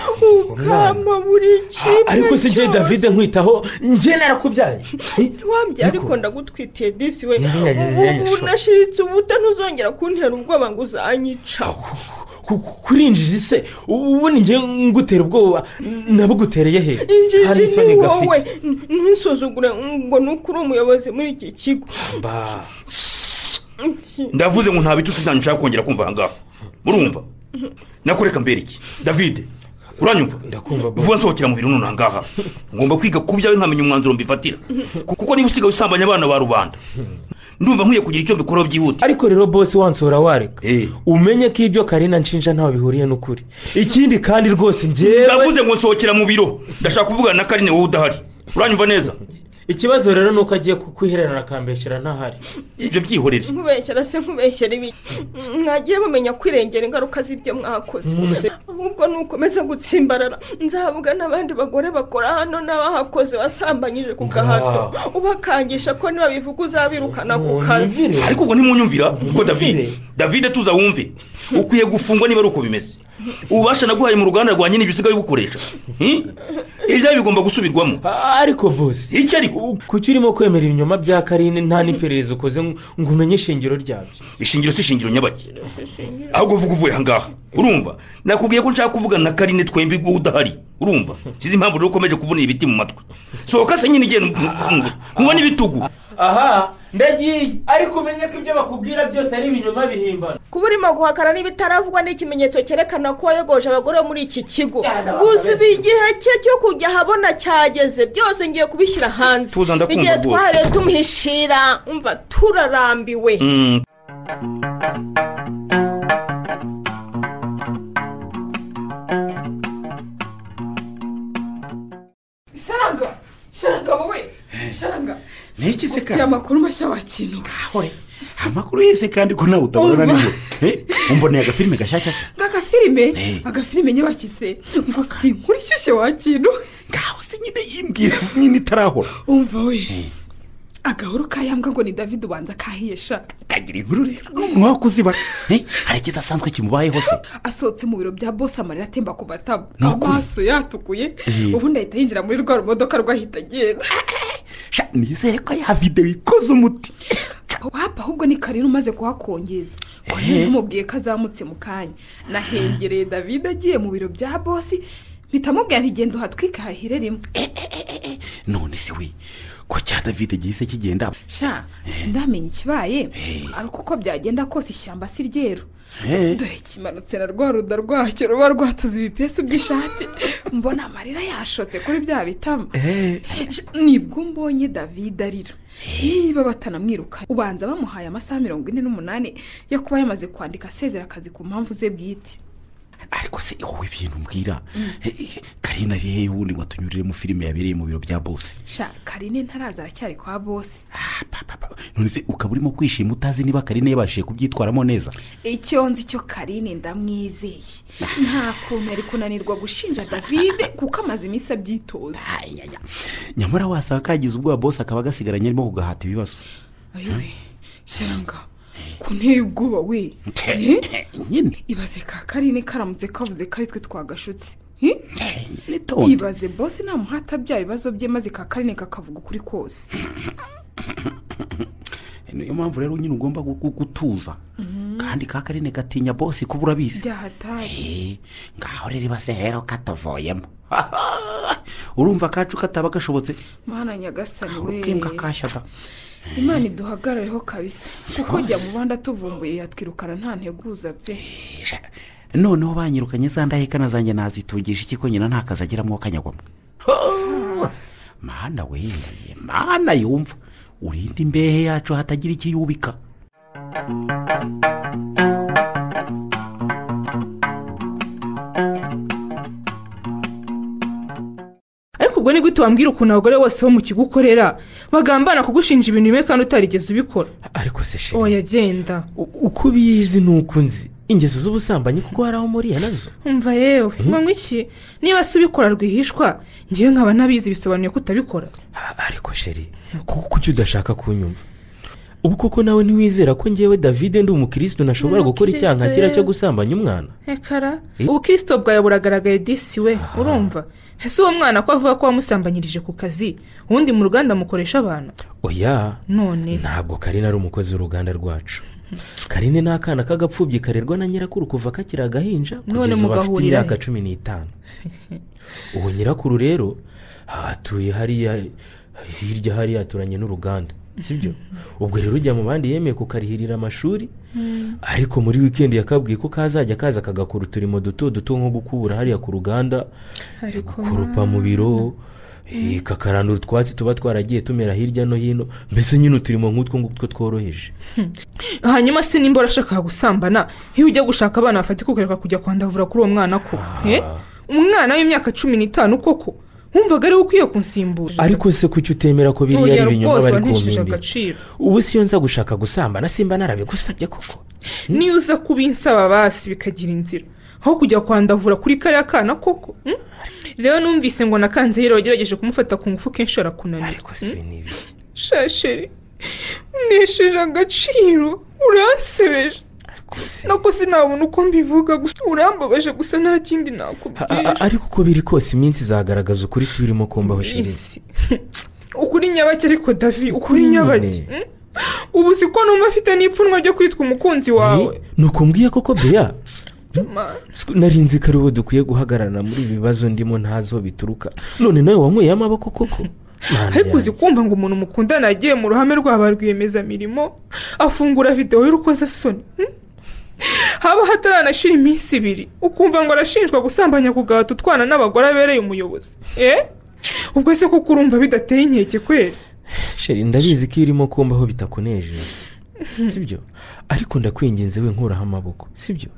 ukama buri kimwe ariko si ngewe cyose. davide nkwitaho ngewe narakubyaye Eh, ntiwambye Niko. ariko ndagutwitiye disi we Nyanya, nyanya, ubu nyanya, ubu sho. nashiritse ubuta ntuzongera kuntera ubwoba ngo uzanyica ku- ku- kurinjiji se ubu ni ngewe ngutera ubwoba nabugutereye he Nta injiji n'isoni ni gafite. wowe N- ntusuzugure ngo ni uko uri umuyobozi muri iki kigo Mba. Iki- ndavuze ngo nta bitutsi nta nshaka kongera kumva aha ngaha murumva nakoreka mbere iki davide uranyumva Ndakumva, boss. vuba nsohokera mu biro none aha ngaha ngomba kwiga ku byawe nkamenya umwanzuro mbifatira kuko niba usigaye usambanya abana ba rubanda ndumva nkwiye kugira icyo mbikoraho byihuta ariko rero bose wansura wareka Eh. umenye ko ibyo karina nshinja ntaho bihuriye n'ukuri ikindi kandi rwose ngewe ndavuze ngo nsohokera mu biro ndashaka kuvugana na karine wowe udahari uranyumva neza ikibazo rero ni uko agiye kukwihererana akambeshyira ntahari ibyo byihorere nkubeshyera se nkubeshyera ibi mwagiye mumenya kwirengera ingaruka z'ibyo mwakoze ahubwo nukomeza gutsimbarara nzavuga n'abandi bagore bakora hano n'abahakoze wasambanyije ku gahato ubakangisha ko nibabivuga uzabirukana ku kazi Munyumvire. ariko ubwo ntimunyumvira ko davide Mvire. davide tuza wumve ukwiye gufungwa niba ari uko bimeze ububasha naguhaye mu ruganda rwa nyine ibyo usigaye ubukoresha Hmm? ibyawe bigomba gusubirwamo A- ariko bose iki ariko kuki urimo kwemera ibinyoma bya karine nta n'iperereza ukoze ngo ngo umenye ishingiro ryabyo ishingiro si ishingiro nyabake ahubwo uvuga uvuye aha ngaha urumva nakubwiye ko nshaka kuvugana na karine twembi wowe udahari urumva sizi impamvu rero ukomeje kuvunira ibiti mu matwi sohoka se nyine igenda muba n'ibitugu aha ndagiye ariko umenye ko ibyo bakubwira byose ari ibinyoma bihimbana kuba urimo guhakana n'ibitaravugwa ni ikimenyetso cyerekana ko wayogoje abagore bo muri iki kigo gusa ubu igihe cye cyo kujya ahabona cyageze byose ngiye kubishyira hanze Tuza, ndakumva igihe rwose. twahereye tumuhishira umva turarambiwe Mm. sharanga sharanga wowe sharanga niki se ufite kandi amakuru mashya wakintu hore amakuru yese kandi ko nawe utabona niyo Eh, umboneye agafilime gashyashya se nk'agafilime Eh. agafilime nyabakise umva ufite inkuru ishyushye wakintu ngaho se nyine yimbwira nyine itarahora umva we agahuru kayambwa ngo ni david ubanza kahiye sha kagira inkuru rero n'umuntu wakuzibara Eh, hari ikidasanzwe kimubayeho se asohotse mu biro bya bose amarira atemba ku matama Ni ukuri. amaso yatukuye Eh. ubundi ahita yinjira muri rwa rumodoka rwahita agenda Sha, nizere ko ya videwo ikoze umuti wapa ahubwo ni karina umaze kuhakongeza karina namubwiye ko azamutse mu kanya nahengereye david agiye mu biro bya bosi bitamubwira ntigenda uhatwike hahire rimwe none se we ko cya davide gihise kigenda sha sindamenya ikibaye ariko uko byagenda kose ishyamba si ryeru Eh. dore kimanutse na rwa ruda rwacyo ruba rwatuze ibipesu by'ishati mbona amarira yashotse kuri bya bitama Sha, nibwo mbonye david arira niba batanamwiruka ubanza bamuhaye amasaha mirongo ine n'umunani yo kuba yamaze kwandika asezera akazi ku mpamvu ze bwite ariko se wowe ibintu mbwira Eh, karina ari hehe ubundi ngo atunyuriremo filime yabereye mu biro bya bose sha karine ntaraza aracyari kwa bosi apa papa none se ukaba urimo kwishima utazi niba karine yabashije kubyitwaramo neza icyo nzi cyo karine ndamwizeye nta kuntu ari kunanirwa gushinja davide kuko amaze iminsi abyitoza nyamara wasanga kagize ubwoba bose akaba agasigaranye arimo kugahata ibibazo ayiwe shyiranga ku nteye ubwoba we Eh? nyine ibaze ka karine karamutse kavuze ko ari twe twagashutse Eh? nitonde ibaze bose namuhata bya bibazo bye maze ka karine kakavuga ukuri kose niyo mpamvu rero nyine ugomba gu- gu- gutuza kandi ka karine gatinya bose kuba urabizi byahatari Eh, ngaho rero ibase rero katavuyemo urumva akacu kataba gashobotse mana nyagasani we urubwimbwa kashyaga imana iduhagarareho kabisa kuko jya mu bandi atuvumbuye yatwirukana nta nteguza pe Isha. noneho banyirukanye za ndahekana zanjye nazitungije iki ko nyina nta kazi agiramo kanyagwamo mana we mana yumva urinda imbehe yacu hatagira ikiyubika ariko ubwo ni gute wambwira ukuntu abagore bose bo mu kigo ukorera bagambana kugushinja ibintu bimwe kandi utarigeze ubikora ariko se sheri oya genda u- uko ubizi ni uko nzi ingeso z'ubusambanyi kuko hari aho muriya nazo umva yewe mwanywa iki niba se ubikora rwihishwa ngewe nkaba ntabizi bisobanuye ko utabikora A- ariko sheri kuko kuki udashaka kunyumva ubu koko nawe ntiwizera ko ngewe davide ndi umukirisitu nashobora gukora icyaha nka kiriya cyo gusambanya umwana hekara ubukirisito bwawe buragaragaye disi we urumva ese uwo mwana ko avuga ko wamusambanyirije ku kazi ubundi mu ruganda mukoresha abana oya none ntabwo karine ari umukozi w'uruganda rwacu karine ni akana k'agapfubyi karerwa na nyirakuru kuva kakiri agahinja None kugeza ubu afite mugahurira imyaka he? cumi n'itanu uwo nyirakuru rero hatuye hariya hirya hariya aturanye n'uruganda sibyo ubwo rero ujya mu bandi yemeye kukarihirira amashuri ariko muri wikendi yakabwiye ko kazajya kaza kagakora uturimo duto duto nko gukubura hariya ku ruganda kurupa mu biro eh, kakarandura utwatsi tuba twaragiye tumera hirya no hino mbese nyine uturimo nk'utwo ngutwo tworoheje hanyuma se nimba urashaka gusambana iyo ujya gushaka abana bafatika ukareka kujya kwandavura kuri uwo mwana ko Eh? umwana w'imyaka cumi n'itanu koko wumvaga ariwe ukwiye kunsimbura ariko se kuki utemera ko biriya Oya, ari ibinyoma rwose bari wantesheje kumpimbira agaciro ubu siyo nza gushaka gusambana simba narabigusabye koko niyo uza kubinsaba basi bikagira inzira aho kujya kwandavura kuri kariya kana koko mm? rero numvise ngo nakanze rero wagerageje kumufata ku ngufu kenshi arakunanira ariko si ibi ni ibi shasheri unesheje agaciro uransebeje ariko se nako sinabona uko mbivuga gusa urambabaje gusa nta kindi A- a- nakubwira ariko uko biri kose iminsi izagaragaza ukuri kw'ibirimo kumbaho shiri Isi. ukuri nyabake ariko davi ukuri None. nyabake mm? ubu si ko numva afite n'ipfunwe ryo kwitwa umukunzi wawe Eh, ni uko mbwiye koko bea Ma- nari nzi ko ari wowe dukwiye guhagarara muri ibi bibazo ndimo ntazo bituruka none nawe wanyweye amaboko koko Mana ariko uzi yanjye. kumva ngo umuntu mukundana yagiye mu ruhame rwa ba rwiyemezamirimo afungura videwo y'urukozasoni hmm? haba hataranashira iminsi ibiri ukumva ngo arashinjwa gusambanya ku gahato utwana n'abagore abereye umuyobozi eh? ubwo se kuko urumva bidateye inkeke kweri sheri ndabizi ko irimo kumbaho bitakunejeje sibyo ariko ndakwinginze we nkuraho amaboko sibyo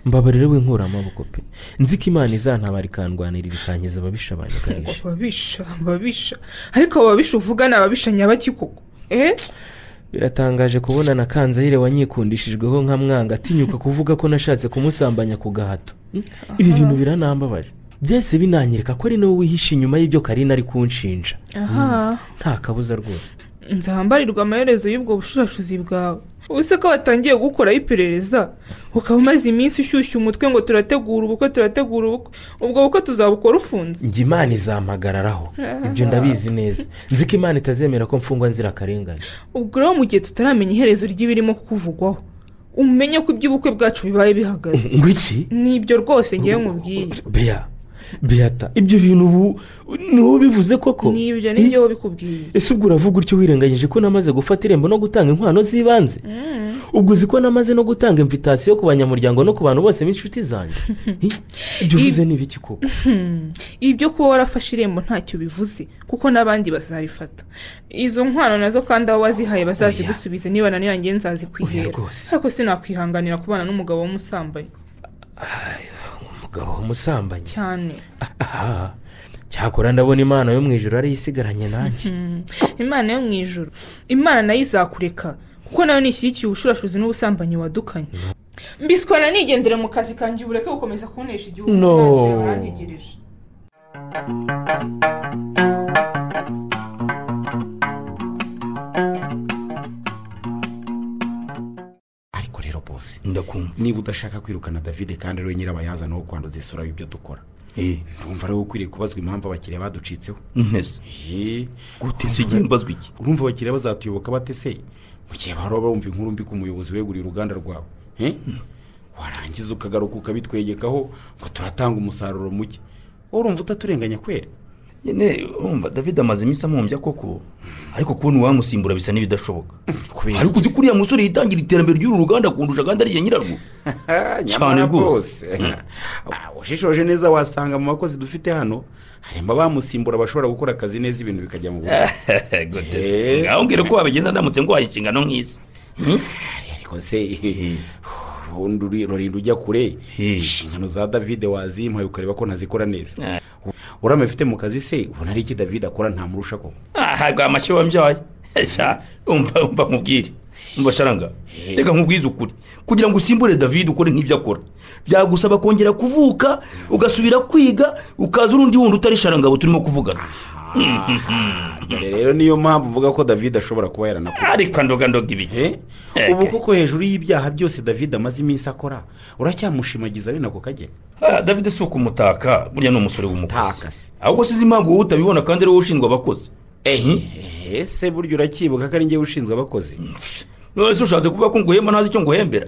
mbabarire we nkura amaboko pe nzi ko imana izantabara ikandwanirira ikankiza ababisha banyagarisha ababisha ababisha ariko abo babisha uvuga ni ababisha nyabaki koko eh? biratangaje kubona na kanzayire wanyikundishijweho nka mwanga atinyuka kuvuga ko nashatse kumusambanya ku gahato Hmm? ibi bintu biranambabaje byose binanyereka ko ari nawe wihishe inyuma y'ibyo karina ari kunshinja aha nta kabuza rwose nzahambarirwa amaherezo y'ubwo bushurashuzi bwawe ubuse ko watangiye gukora iperereza ukaba umaze iminsi ushyushya umutwe ngo turategura ubukwe turategura ubukwe ubwo bukwe tuzabukora ufunze njye imana izampagararaho ibyo ndabizi neza nzi ko imana itazemera ko mfungwa nzirakarengane ubwo rero mu gihe tutaramenya iherezo ry'ibirimo kukuvugwaho umenye ko iby'ubukwe bwacu bibaye bihagaze ngwiki nibyo rwose ngewe nkubwiye bea beata ibyo bintu ubu ni wowe ubivuze koko nibyo nibyo wowe bikubwiye ese ubwo uravuga utyo wirengagije ko namaze gufata irembo no gutanga inkwano z'ibanze ubwo uzi ko namaze no gutanga imvitasiyo ku banyamuryango no ku bantu bose b'inshuti zanjye Eh, ibyo uvuze ni ibiki koko ibyo kuba warafashe irembo ntacyo bivuze kuko n'abandi bazarifata izo nkwano nazo kandi abo wazihaye bazazigusubize niba naniranye Oya nzazikwihera rwose. ariko sinakwihanganira kubana n'umugabo w'umusambanyi umugabo w'umusambanyi cyane aha cyakora ndabona imana yo mu ijoro ariyo isigaranye nanjye imana yo mu ijoro imana nayo izakureka kuko nayo nishyigikiye ubushurashuzi n'ubusambanyi wadukanye mbisikora nigendere mu kazi kanjye ubureke gukomeza kunesha igihugu No. ntacyo warantegereje ariko rero bose ndakumva niba udashaka kwirukana davide kandi ariwe nyirabayazana wo kwanduza isura y'ibyo dukora eee urumva ariwe ukwiriye kubazwa impamvu abakiriya baducitseho ntese Eee, gute se igihe mbazwa iki urumva abakiriya bazatuyoboka bate se mu gihe bahora bumva inkuru mbi ku muyobozi weguriye uruganda rwawe Eh? warangiza ukagaruka ukabitwegekaho ngo turatanga umusaruro muke wowe urumva utaturenganya kwera nyine urumva david amaze iminsi amumbya koko ariko kubona uwamusimbura bisa n'ibidashoboka kubera ariko uzi ko uriya musore yitangira iterambere ry'uru ruganda kundusha kandi ari nyirarwo cyane Cyane rwose rwose. Ah, ushishoje neza wasanga mu bakozi dufite hano harimo abamusimbura bashobora gukora akazi neza ibintu bikajya mu buryo gute Eh. se ngaho mbwira ko wabigenda ndamutse nguhaye inshingano nk'izi ariko se ubundi uri- urinda ujya kure Eh. inshingano za davide wazimpaye ukareba ko ntazikora neza Eh. urama ifite mu kazi se ubona ari iki davide akora ntamurusha koko ahabwa amashyi wambyaye sha umva umva mubwire umva sharanga reka nkubwize ukuri kugira ngo usimbure david ukore nk'ibyo akora byagusaba kongera kuvuka ugasubira kwiga ukaza urundi wundi utari sharangabo turimo kuvugana dore rero niyo mpamvu uvuga ko davide ashobora kuba yaranakora ariko ndogandoga ibiki Eh? Eke. ubu koko hejuru y'ibyaha byose davide amaze iminsi akora uracyamushimagiza ari nako kagenda Ah, david si ukumutaka burya ni umusore Mutaka w'umukozi se. ahubwo size impamvu wowe utabibona kandi ari wowe ushinzwe abakozi ese burya uracyibuka ko ari njyewe ushinzwe abakozi nonese ushatse kuvuga ko nguhemba ntazi icyo nguhembera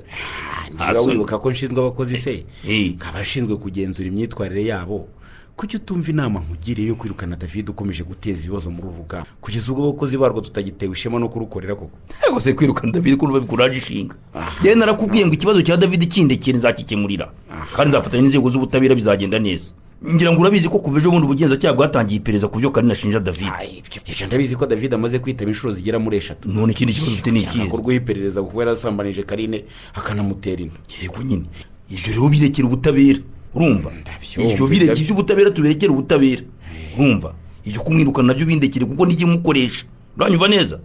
niba so- wibuka ko nshinzwe abakozi se Eh. nkaba nshinzwe kugenzura imyitwarire yabo kuki utumva inama nkugiriye yo kwirukana david ukomeje guteza ibibazo muri uru rugamba kugeza ubwo abakozi barwo tutagitewe ishema no kurukorera koko ntabwo se kwirukana david ko uva bikuraje ishinga yewe narakubwiye ngo ikibazo cya david kindekere nzakikemurira kandi nzafatanya n'inzego z'ubutabera bizagenda neza ngira ngo urabizi ko kuva ejo bundi ubugenzacyaha bwatangiye iperereza ku byo karina ashinja david Ay, ibyo ibyo ndabizi ko david amaze kwitaba inshuro zigera muri eshatu none ikindi kibazo ufite ni ikihe akorwaho iperereza kuko yarasambanije karine akanamutera inda yego nyine ibyo rero birekera ubutabera urumva Ndabyumva, ibyo birekera ndaby- iby'ubutabera tubirekere ubutabera urumva ibyo kumwirukana nabyo bindekere kuko n'igimukoresha uranyumva neza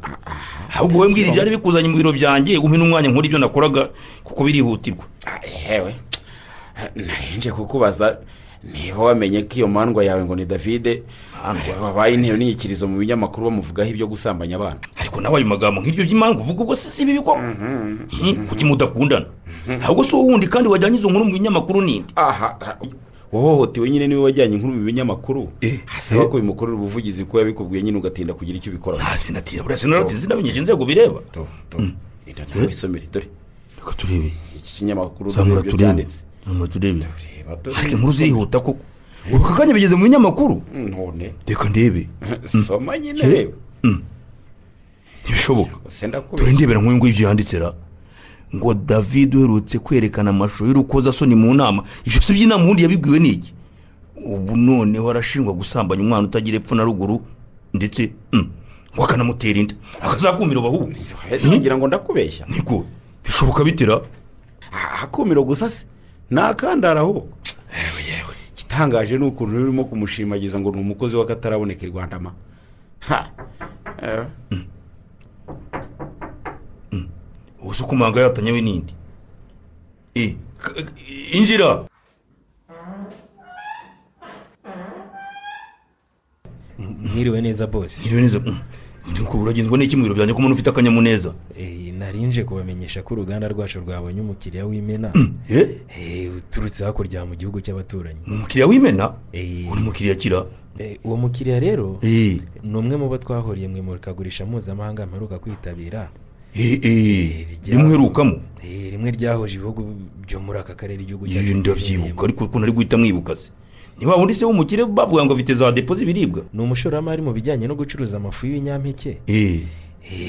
ahubwo wowe mbwira ibyari bikuzanye mu biro byanjye umpe n'umwanya nkora ibyo nakoraga kuko birihutirwa Ah, yewe Eh, narinje kukubaza niba wamenye ko iyo mandwa yawe ngo ni davide Mandwa? wabaye intero n'inyikirizo mu binyamakuru bamuvugaho ibyo gusambanya abana ariko nawe ayo magambo nk'ibyo by'imangu uvuga ubwo se si bibi koko Hi, kuki mudakundana ahubwo si wowe wundi kandi wajyanye izo nkuru mu binyamakuru ninde aha aha. uhohotewe nyine niwe wajyanye inkuru mu binyamakuru Eh, asaba eh. ko bimukorera ubuvugizi ko yabikubwiye nyine ugatinda kugira icyo ubikoraho nta sinatira buriya sinaratinze sinamenyesha inzego bireba Do, do. Rero nawe isomere dore reka turebe iki kinyamakuru zamura dore ibyo turebe byanditse zamura turebe Reba, dore. ariko inkuru zirihuta koko ubu aka kanya bigeze mu binyamakuru none reka ndebe soma nyine reba ntibishoboka gusa dore ndakubwira ndebera nk'uyu nguyu ibyo yanditse ra ngo david uherutse kwerekana amashusho y'urukozasoni mu nama ibyo si by'inama ubundi yabibwiwe n'iki ubu noneho arashinjwa gusambanya umwana utagira epfo na ruguru ndetse mm, ngo akanamutera inda akazakumira bahubwo ngira ngo ndakubeshya niko bishoboka bitera akumiro gusa se ntakandara ahubwo yewe yewe igitangaje ni ukuntu rero urimo kumushimagiza ngo ni umukozi w'akataraboneka i rwandama ha Eh, ubu se ukumanga yatanyewe n'indi Eh, k- k- injira mwiriwe neza bose ntiriwe neza mm, undi ngo uragenzwa n'iki mu biro byanjye ko umuntu ufite akanyamuneza Eh, narinje kubamenyesha ko uruganda rwacu rwabonye umukiriya w'imena eh Eh, uturutse hakurya mu gihugu cy'abaturanyi umukiriya w'imena Eh, uri mukiriya kira eh, uwo mukiriya rero eh ni umwe mu bo twahuriye mu imurikagurisha mpuzamahanga mperuka kwitabira rimuherukamo Eh, rimwe ryahuje ibihugu byo muri aka karere igihugu cyacu ndabyibuka ariko ukuntu ari guhita mwibuka se niba wundi se w'umukire bavuga ngo afite za depo z'ibiribwa ni umushoramari mu bijyanye no gucuruza amafu y'ibinyampeke Eh,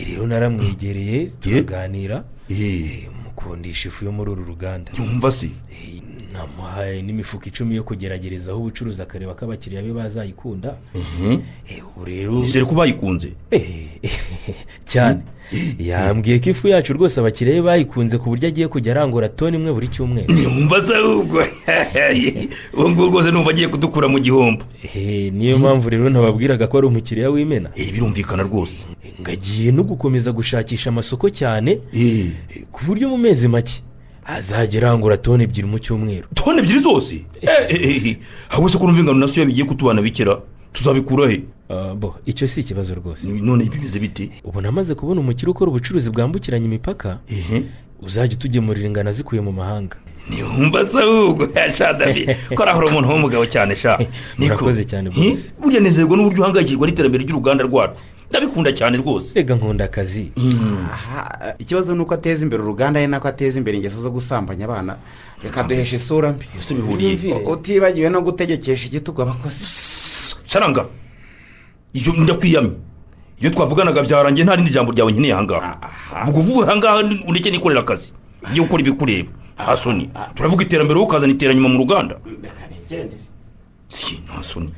rero naramwegereye turaganira Eh, mukundisha ifu yo muri uru ruganda yumva se Eh, namuhaye n'imifuka icumi yo kugeragerezaho ubucuruzi akareba ko abakiriya be bazayikunda Eh, ubu rero nizere ko bayikunze cyane yambwiye ko ifu yacu rwose abakiriya be bayikunze ku buryo agiye kujya arangura toni imwe buri cyumweru wumva se ahubwo ubu ngubu rwose numva agiye kudukura mu gihombo Eh, niyo mpamvu rero nababwiraga ko ari umukiriya w'imena Eh, birumvikana rwose ngagiye no gukomeza gushakisha amasoko cyane Eh, eh, ku buryo mu mezi make azajya arangura toni ebyiri mu cyumweru toni ebyiri zose Eh, eh, eh, eh. ahubwo se ko numva ingano na soya bigiye kutubana bikera tuzabikura he Ah, bo icyo si ikibazo rwose none bimeze bite ubu namaze kubona umukire ukora ubucuruzi bwambukiranya imipaka ehe uzajya utugemurira ingano zikuye mu mahanga ntiwumva se ahubwo sha david ko ari aho uri umuntu w'umugabo cyane sha Niko. Murakoze cyane rwose. Eh, burya nezerwa n'uburyo uhangayikirwa n'iterambere ry'uruganda rwacu ndabikunda cyane rwose rega nkunda akazi aha ikibazo ni uko ateza imbere uruganda ari nako ateza imbere ingeso zo gusambanya abana reka duheshe isura mbi byose bihuriye U- utibagiwe no gutegekesha igitugu abakozi saranga ibyo ndakwiyamye iyo twavuganaga byarangiye nta rindi jambo ryawe nkeneye ahangaha vuga uvuye ahangaha ndetse nikorera akazi ngiye gukora ibikureba nta soni turavuga iterambere wowe ukazana iteranyuma mu ruganda si nta soni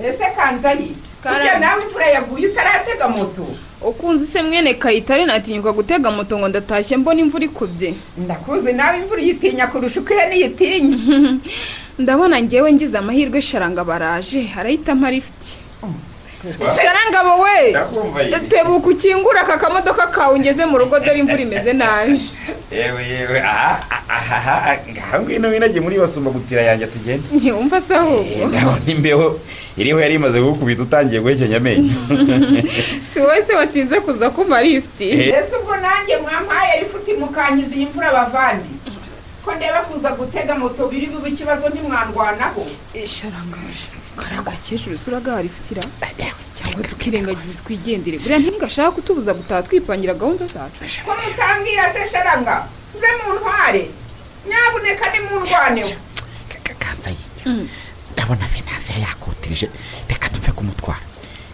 ese kanzayi Karame. burya nawe imvura yaguye utaratega moto ukunze se mwene kayitare natinyuka gutega moto ngo ndatashye mbona imvura ikubye ndakuzi nawe imvura uyitinya kurusha uko ihene iyitinya ndabona ngewe ngize amahirwe sharanga baraje arayita nka lifuti sharanga wowe tebuka ukingura aka kamodoka kawe ngeze mu rugo dore imvura imeze nabi yewe yewe aha aha aha ngaha ngwino winagiye muri basumba gutira yanjye tugende ntiwumva se ahubwo ndabona imbeho iriho yari imaze gukubita utangiye guhekenya amenyo si wowe se watinze kuza kuma lifuti ese ubwo nanjye mwampaye rifuti mukangiza iyi mvura bavandi ko ndeba kuza gutega moto biri bube ikibazo ntimwandwanaho sharanga kariya gakecuru se uragaha lifuti ra cyangwa tukirengagiza twigendere buriya ntigashaka kutubuza gutaha twipangira gahunda zacu ko mutambwira se sharanga nze mu ntware nyabuneka ni mu ndwaneho kanzayi ndabona venasiyo yakoteje reka tuve kumutwara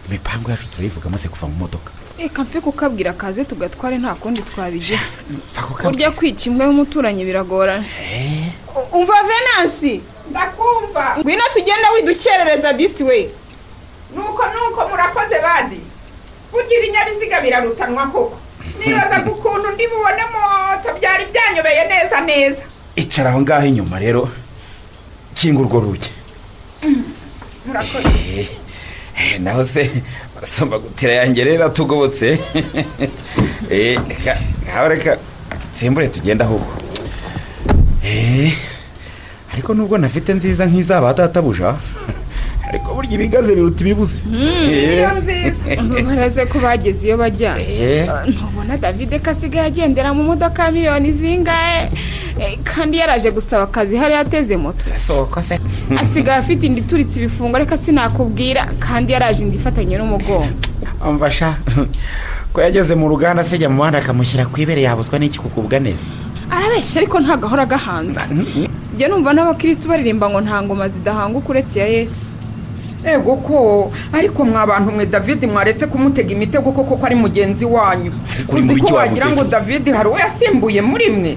imipangu yacu turayivuga amaze kuva mu modoka reka mfe kukabwira akaze tugatware nta kundi twabigira Mfa kukabwira. burya kwica imbwa y'umuturanyi biragorana U- umva venansi ndakumva ngwino tugenda widukerereza disi we nuko nuko murakoze bandi burya ibinyabiziga birarutanwa koko nibazaga ukuntu ndi bubone moto byari byanyobeye neza neza icara aho ngaho inyuma rero kinga urwo rugi murakoze Eh, naho se basomba gutira yanjye rero atugobotse Eh, reka ngaho reka dutsimbure tugenda ahubwo Eh, ariko nubwo nafite nziza nk'izaba databuja ariko burya ibigaze biruta ibibuze Eh, iyo nziza baraze ko bageze iyo bajya Eh, eh, ntubona davide ko asigaye agendera mu modoka ya miliyoni zingahe Eh, kandi yaraje gusaba akazi hari yateze moto soko se asigaye afite indi ituritse ibifungo ariko sinakubwira kandi yaraje indi ifatanye n'umugongo amfasha ko yageze mu ruganda se ajya mu muhanda akamushyira ku ibere yabuzwa n'iki kugubwa neza arabeshya ariko ntagahora agahanze njya numva n'abakirisitu baririmba ngo nta ngoma zidahanguka uretse iya yesu ego ko ariko mwa bantu mwe david mwaretse kumutega imitego koko ko ari mugenzi wanyu Ariko uri uzi mubi ko cyo wagira wamusize. ngo david hari uwo yasimbuye muri mwe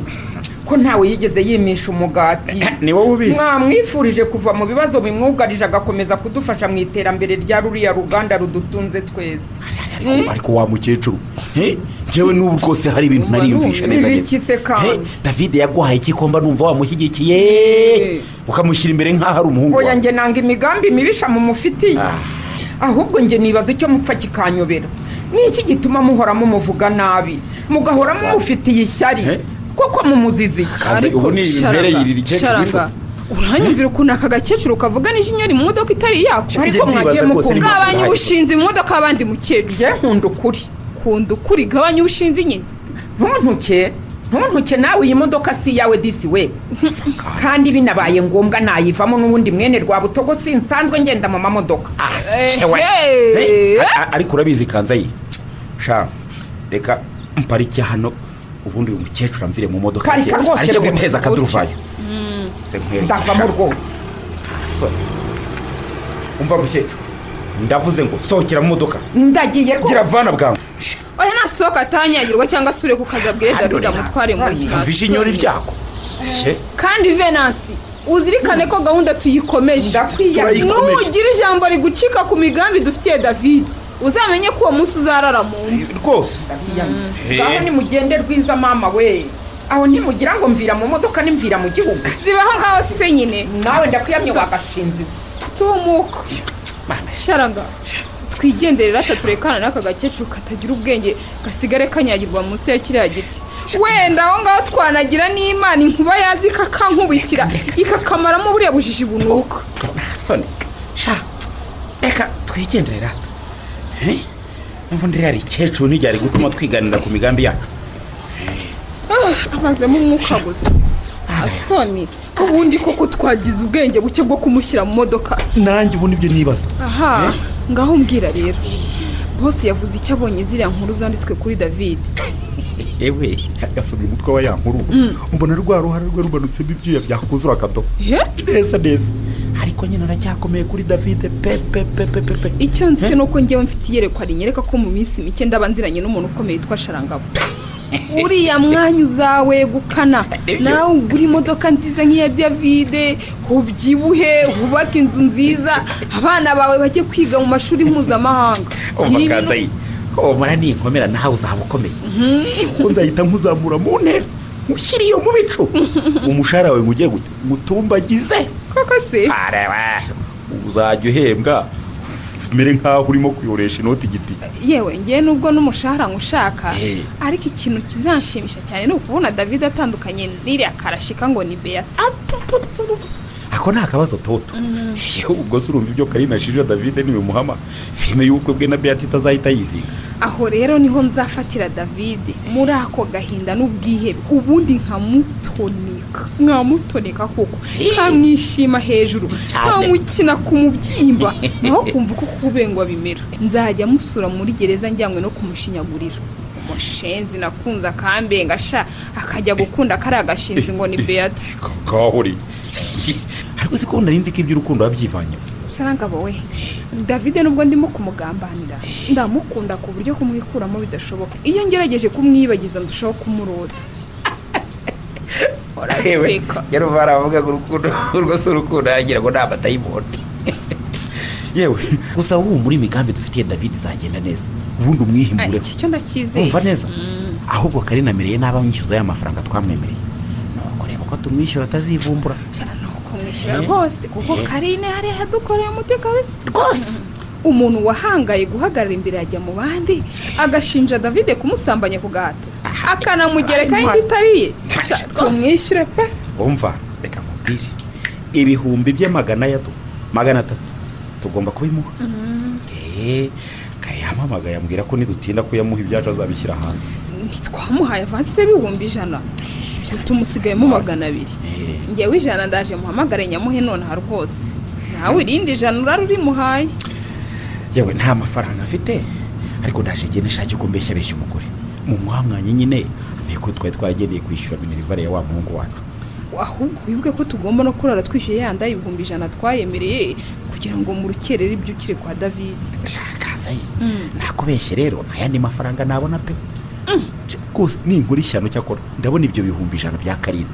ko ntawe yigeze yimisha umugati ni wowe ubizi mwamwifurije kuva mu bibazo bimwugarije agakomeza kudufasha mu iterambere rya ruriya ruganda rudutunze twese ariko ariko wa mukecuru he? njyewe n'ubu rwose hari ibintu nariyumvisha neza Ibi neza iki se kandi? He, davide yaguhaye igikomba numva wamushyigikiye ukamushyira imbere nk'aho ari umuhungu oya wawe njye nanga imigambi mibisha mumufitiye ahubwo njye nibaza icyo mupfa kikanyobera ni iki gituma muhora mumuvuga nabi mugahora mumufitiye ishyari Eh? kuko mumuzizi iki Kanze, ubu ni imibereyi sharanga, iri keke sharanga, wifuza. uranyumvira ukuntu aka gakecuru kavugana ijinya iri mu modoka itari yako Ariko Njye ndibaza mwagiye rwose mukunda. niba gabanya ahari. ubushinzi mu modoka y'abandi mukecuru njye nkunda ukuri kunda ukuri gabanya ubushinzi nyine ntuntuke ntuntuke nawe iyi modoka si iyawe disi we kandi binabaye ngombwa nayivamo n'ubundi mwene rwa butogo sinsanzwe ngenda mu mamodoka Ah, se cewe. Eh, He, eh. a- a- ariko urabizi kanzayi sha reka mparike hano ubundi uyu mukecuru amvire mu modoka Parika rwose ajye rwose. guteza akaduruvayo se nkwereke ndavamo rwose sha, soni. umva mukecuru ndavuze ngo sohokera mu modoka ndagiye rwose gira vana bwangu oya nasohoka atanyagirwa cyangwa asure ku kazi abwire david amutware mu ntoki mvishe inyoni ryako she kandi venasi uzirikane ko gahunda tuyikomeje ndakwiyamye nugira ijambo rigucika ku migambi dufitiye david uzamenye ko uwo munsi uzarara mu mva rwose ndakwiyamye ngaho nimugende rwiza mama we aho ntimugira ngo mvira mu modoka nimvira mu gihugu zibaho ngaho se nyine nawe ndakwiyamye wagashinze tumuka sharanga twigendere rata turekana n'aka gakecuru katagira ubwenge gasigare kanyagirwa munsi ya kiriya giti wenda aho ngaho twanagira n'imana inkuba yazi ikakankubitira ikakamaramo buriya bujiji bunuka soni sha reka twigendere rata n'ubundi rero ikecuru n'igihe ari gutuma twiganira ku migambi yacu amazemo umwuka gusa asoni ubundi koko twagize ubwenge buke bwo kumushyira mu modoka nanjye ubu nibyo nibaza aha ngaho mbwira rero bose yavuze icyo abonye ziriya nkuru zanditswe kuri david yewe yasomye umutwe wa ya nkuru mbona rwa ruhara rwe rumanutsemo ibyuya byakuzura akadobo He? neza neza ariko nyine aracyakomeye kuri davide pe pe pe pe pe pe icyo nzi cyo ni uko ngewe mfite iyerekwa rinyereka ko mu minsi mike ndaba nziranye n'umuntu ukomeye witwa sharangabo uriya mwanya uzawegukana nawe ugura imodoka nziza nk'iya davide ubyibuhe wubake inzu nziza abana bawe bajye kwiga mu mashuri mpuzamahanga Ibi bintu- umvakazayi omara ninkomera nawe uzaba ukomeye kuko nzahita nkuzamura mu ntera mushyire iyo mu bicu umushahara wawe ngo ujye gutya mutumbagize koko se areba uzajya uhembwa umere nk'aho urimo kuyoresha inoti igiti yewe ngewe nubwo n'umushahara nkushaka Eh. ariko ikintu kizanshimisha cyane ni ukubona david atandukanye n'iriya karashika ngo ni beata ako ni akabazo toto yewe ubwo se urumva ibyo karina ashije davide nibimuhama filime y'ubukwe bwe na beata itazahita yiziga aho rero niho nzafatira david muri ako gahinda n'ubwihebe ubundi nkamutonika nkamutonika koko nkamwishima hejuru nkamukina ku mubyimba naho kumva uko kubengwa bimera nzajya musura muri gereza njyanywe no kumushinyagurira umushenzi nakunze akambenga sha akajya gukunda kariya gashinzi ngo ni beata kahuriye ariko si ko nari nzi ko iby'urukundo wabyivanye sharangabo we davide nubwo ndimo kumugambanira ndamukunda ku buryo kumwikuramo bidashoboka iyo ngerageje kumwibagiza ndushaho kumurota uraseka yari baravuga ngo urukundo rwose urukundo yagira ngo ni amatayimoni yewe gusa muri imigambi dufitiye davide izagenda neza ubundi Ah, umwihimbureho iki cyo ndakizeye umva neza ahubwo karina amereye nabi amwishyuza ya mafaranga twamwemereye nuko reba ko tumwishyura atazivumbura cyane ni ukumwishyura rwose kuko karine hariya yadukoreye umuti kabisa rwose umuntu wahangaye guhagarara imbere ajya mu bandi agashinja davide kumusambanya ku gahato akanamugerekaho indi itari iye Sha, tumwishyure pe umva reka nkubwire ibihumbi by'amagana ya do- magana atatu tugomba kubimuha eee kayampamagaye ambwira ko nidutinda kuyamuha ibyacu azabishyira hanze ntitwamuhaye avansi y'ibihumbi ijana tumusigayemo magana abiri ngewe ijana ndaje muhamagare nyamuhe nonaha rwose nawe irindi ijana urara urimuhaye yewe nta mafaranga afite ariko ndaje njye nishake ko mbeshya abeshya umugore mu mwamwanya nyine amenye ko twari twagendeye kwishyura minerivare ya wa muhungu wacu ahubwo wibuke ko tugomba no kurara twishyuye yanda ibihumbi ijana twayemereye kugira ngo mu rukerere ibyo ukiri kwa david shakanzaye nakubeshye rero nta yandi mafaranga nabona pe Je, rwose ninkora ishyano cyakora ndabona ibyo bihumbi ijana bya karina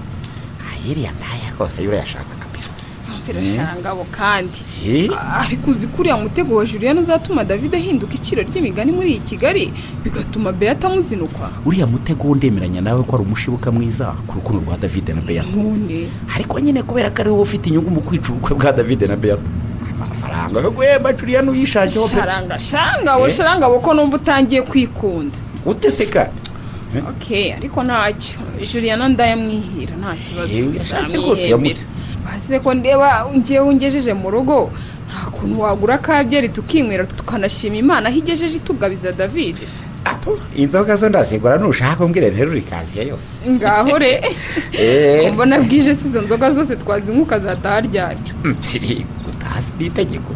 ayiriya ntaya rwose yo urayashaka kabisa yumvira shangabo kandi Eh? ariko uzi ko uriya mutego wa julien uzatuma david ahinduka iciro ry'imigani muri iyi kigali bigatuma beata amuzinukwa uriya mutego wundemeranya nawe ko ari umushibuka mwiza ku rukundo rwa davide na beyata none ariko nyine kubera ko ari wowe ufite inyungu mu kwica ubukwe bwa davide na beyata amafaranga yo guhemba curiyani uyishakiho pe sharanga sharanga we Eh? sharanga we ko numva utangiye kwikunda uteseka okay ariko ntacyo juliana ndayamwihira nta kibazo Yewe, ashake rwose yamu- basize ko ndeba ngewe ungejeje mu rugo nta kuntu wagura akabyeri tukinywera tukanashima imana aho igejeje itugabiza david apo inzoga zo ndazigura nushaka umbwire nterure ikaziya yose ngaho re Eh. mbona bwije si izo nzoga zose twazinywa ukazataha ryari siri gutazi ni itegeko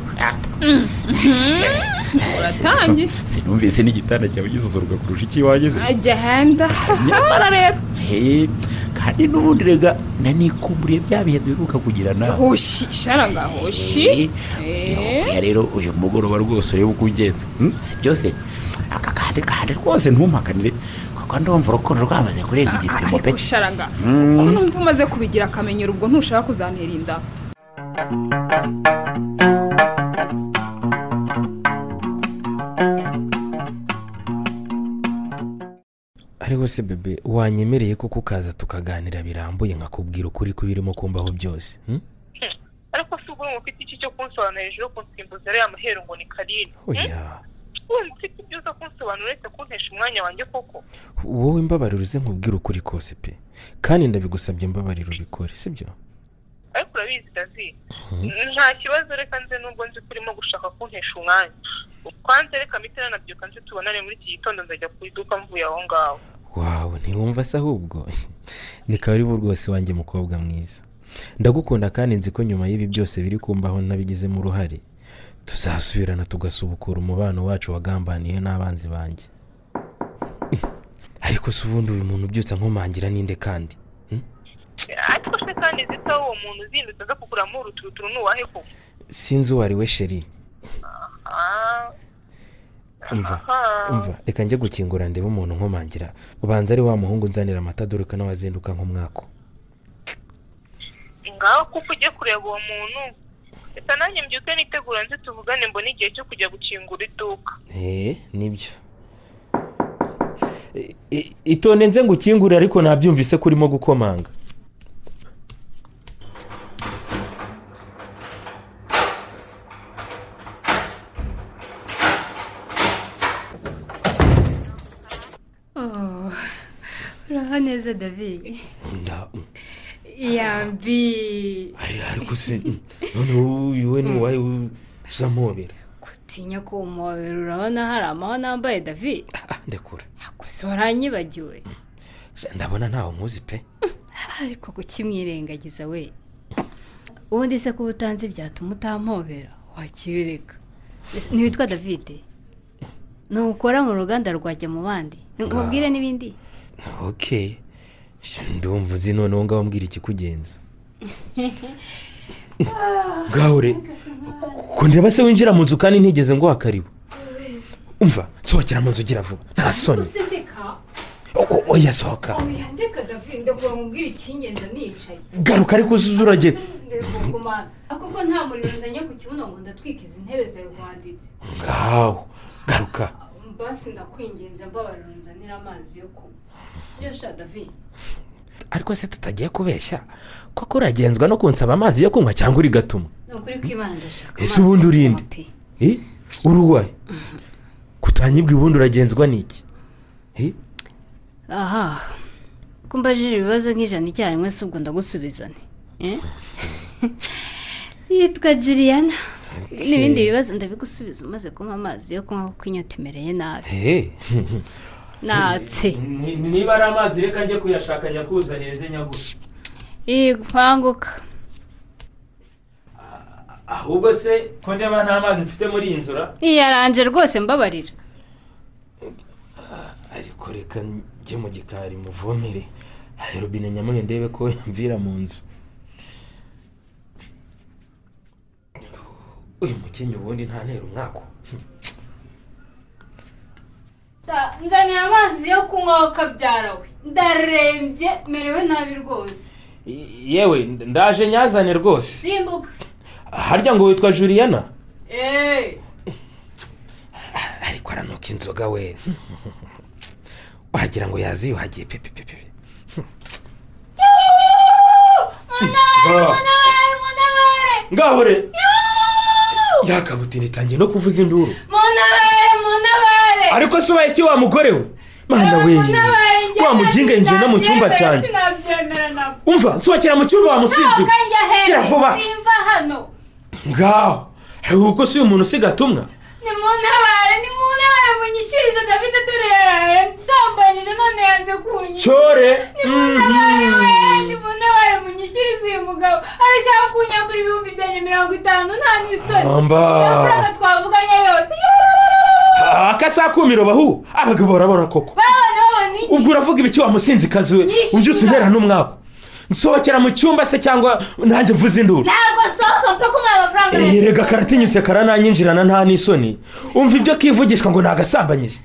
Uratangiye. sinumvise n'igitanda cyawe gisuzurwa kurusha icy'iwanjye se. agenda nyamara rero Eh, kandi n'ubundi rega nanikumburiye bya bihe duheruka kugira nawe hoshi shara nga hoshi Eh, nihobera rero uyu mugoroba rwose urebe uko ugenza Hmm, si byose aka kandi kandi rwose ntumpakanire kuko ndumva urukundo rwamaze kurenga igipimo pe ariko shara nga ko numva umaze kubigira akamenyero ubwo ntushaka kuzantera inda ariko se bebe wanyemereye koko ukaza tukaganira birambuye nkakubwira ukuri kubirimo kumbaho byose hmm? ariko si ubwo ufite iki cyo kunsobanurira ejo kunsimbuza ariya mahero ngo ni karine oya wumva ufite ibyo uza kunsobanurira uretse kuntesha umwanya wanjye koko wowe imbabariro uze nkubwire ukuri kose pe kandi ndabigusabye imbabariro ubikore sibyo ariko urabizi dazi nta kibazo reka nze nubwo nzi ko urimo gushaka kuntesha umwanya kwanza reka mitera nabyuka nzi tubonane muri iki gitondo nzajya ku iduka mvuye aho ngaho wawe ntiwumva se ahubwo ni karibu rwose wanjye mukobwa mwiza ndagukunda kandi nzi ko nyuma y'ibi byose biri kumbaho nabigizemo uruhare tuzasubirana tugasubukura umubano wacu wagambaniye n'abanzi banjye ariko se ubundi uyu muntu byose ankomangira ninde kandi ariko se kandi nzi ko uwo muntu uzindutse aza kuguramo uruturuturu ni uwahe koko sinzi uwo ari we sheri Ah, umva aha. umva reka njye gukingura ndebe umuntu nkomangira ubanza ari wa muhungu nzanira amata dore ko nawe azinduka nk'umwako ngaho kuko ujye kureba uwo muntu reka nanjye mbyuke nitegura nzi tuvugane mbone igihe cyo kujya gukingura iduka eee nibyo I- i- itonde nze ngo ukingure ariko nabyumvise ko urimo gukomanga uraho neza david Nda- yambi ari- ariko se none uyu we n'uwawe uzamubera gutinya kumobera urabona hari amahano nambaye david ndekura gusa waranyibagiwe Sha, ndabona ntawe nkuzi pe ariko kukimwirengagiza we ubundi se kuba utanzi byatuma utampobera wakibireka Ese ntiwitwa david ntukora mu ruganda rwajya mu bandi nkubwire n'ibindi okay Sha, ndumva uzi noneho ngaho mbwira ikikugenza ngaho re ko ndeba se winjira mu nzu kandi ntigeze ngo wakaribu umva nsohokera mu nzu ugira vuba nta soni ndeka O- o- oya sohoka oya ndeka david ndakura mubwira ikingenza nicaye garuka ariko uzuze uragera ndagukubana kuko nta muriro nzanye ku kibuno ngo ndatwika izi ntebe zawe wanditse ngaho garuka basi ndakwingenza mbabarira unzanire amazi yo kunywa sibyo sha david ariko se tutagiye kubeshya koko uragenzwa no kunsaba amazi yo kunywa cyangwa urigatuma ni ukuri kw'imana ndashaka amazi Ese ubundi yo kunywa urinde? pe. Eh? uruwaye kutanyibwa ubundi uragenzwa n'iki Eh? aha ko mbajije ibibazo nk'ijana icyarimwe si ubwo ndagusubizane Eh? yitwa juliana n'ibindi bibazo ndabigusubiza umaze kunywa amazi yo kunywa kuko inyota imereye nabi Eh. natse Ni- ni- niba ari amazi reka njye kuyashaka nyakuzanire nze nyagusha ikwanguka ahubwo se ko ndeba nta mazi mfite muri iyi nzura iyaranje rwose mbabarira ariko reka njye mu gikari muvomere Aya robine nyamuhe ndebe ko yamvira mu nzu uyu mukenyi ubundi ntantera umwako nzanira amazi yo kunywa wakabyarawe ndarembye merewe nabi rwose I- yewe ndaje nyazane rwose simbuka harya ngo witwa juliana eee ariko aranuka inzoga we wagira ngo yaziyuhagiye pepe pepe munabare munabare ngahore yakabutina itangiye no kuvuza induru munabare munabare ariko se ubaye iki wa mugore we mana we wa mujinga yinjiye no mu cyumba cyanjye sinabyemera nabwo umva nsohokera mu cyumba wamusinze ntabwo njya Gera vuba. hejuru simva hano ngaho ariko kuko si uyu muntu usigatumwa ni munabare ni munabare munyishyurize david dore yararembye none yanze kunyishyura cyore nimunabare we nimunabare munyishyurize uyu mugabo arashaka kunyambura ibihumbi byanjye mirongo itanu nta n'isoni Amba. amafaranga twavuganye yose akasakumiro bahu abagabo barabona koko babona babona iki ubwo uravuga ibiki wamusinzikazi we ubyutse intera n'umwaku nsohokera mu cyumba se cyangwa nanjye mvuze induru ntabwo nsohoka mpa kumuha amafaranga Eh, rega karatinyutse karananyinjirana nta n'isoni umva ibyo kivugishwa ngo nagasambanyije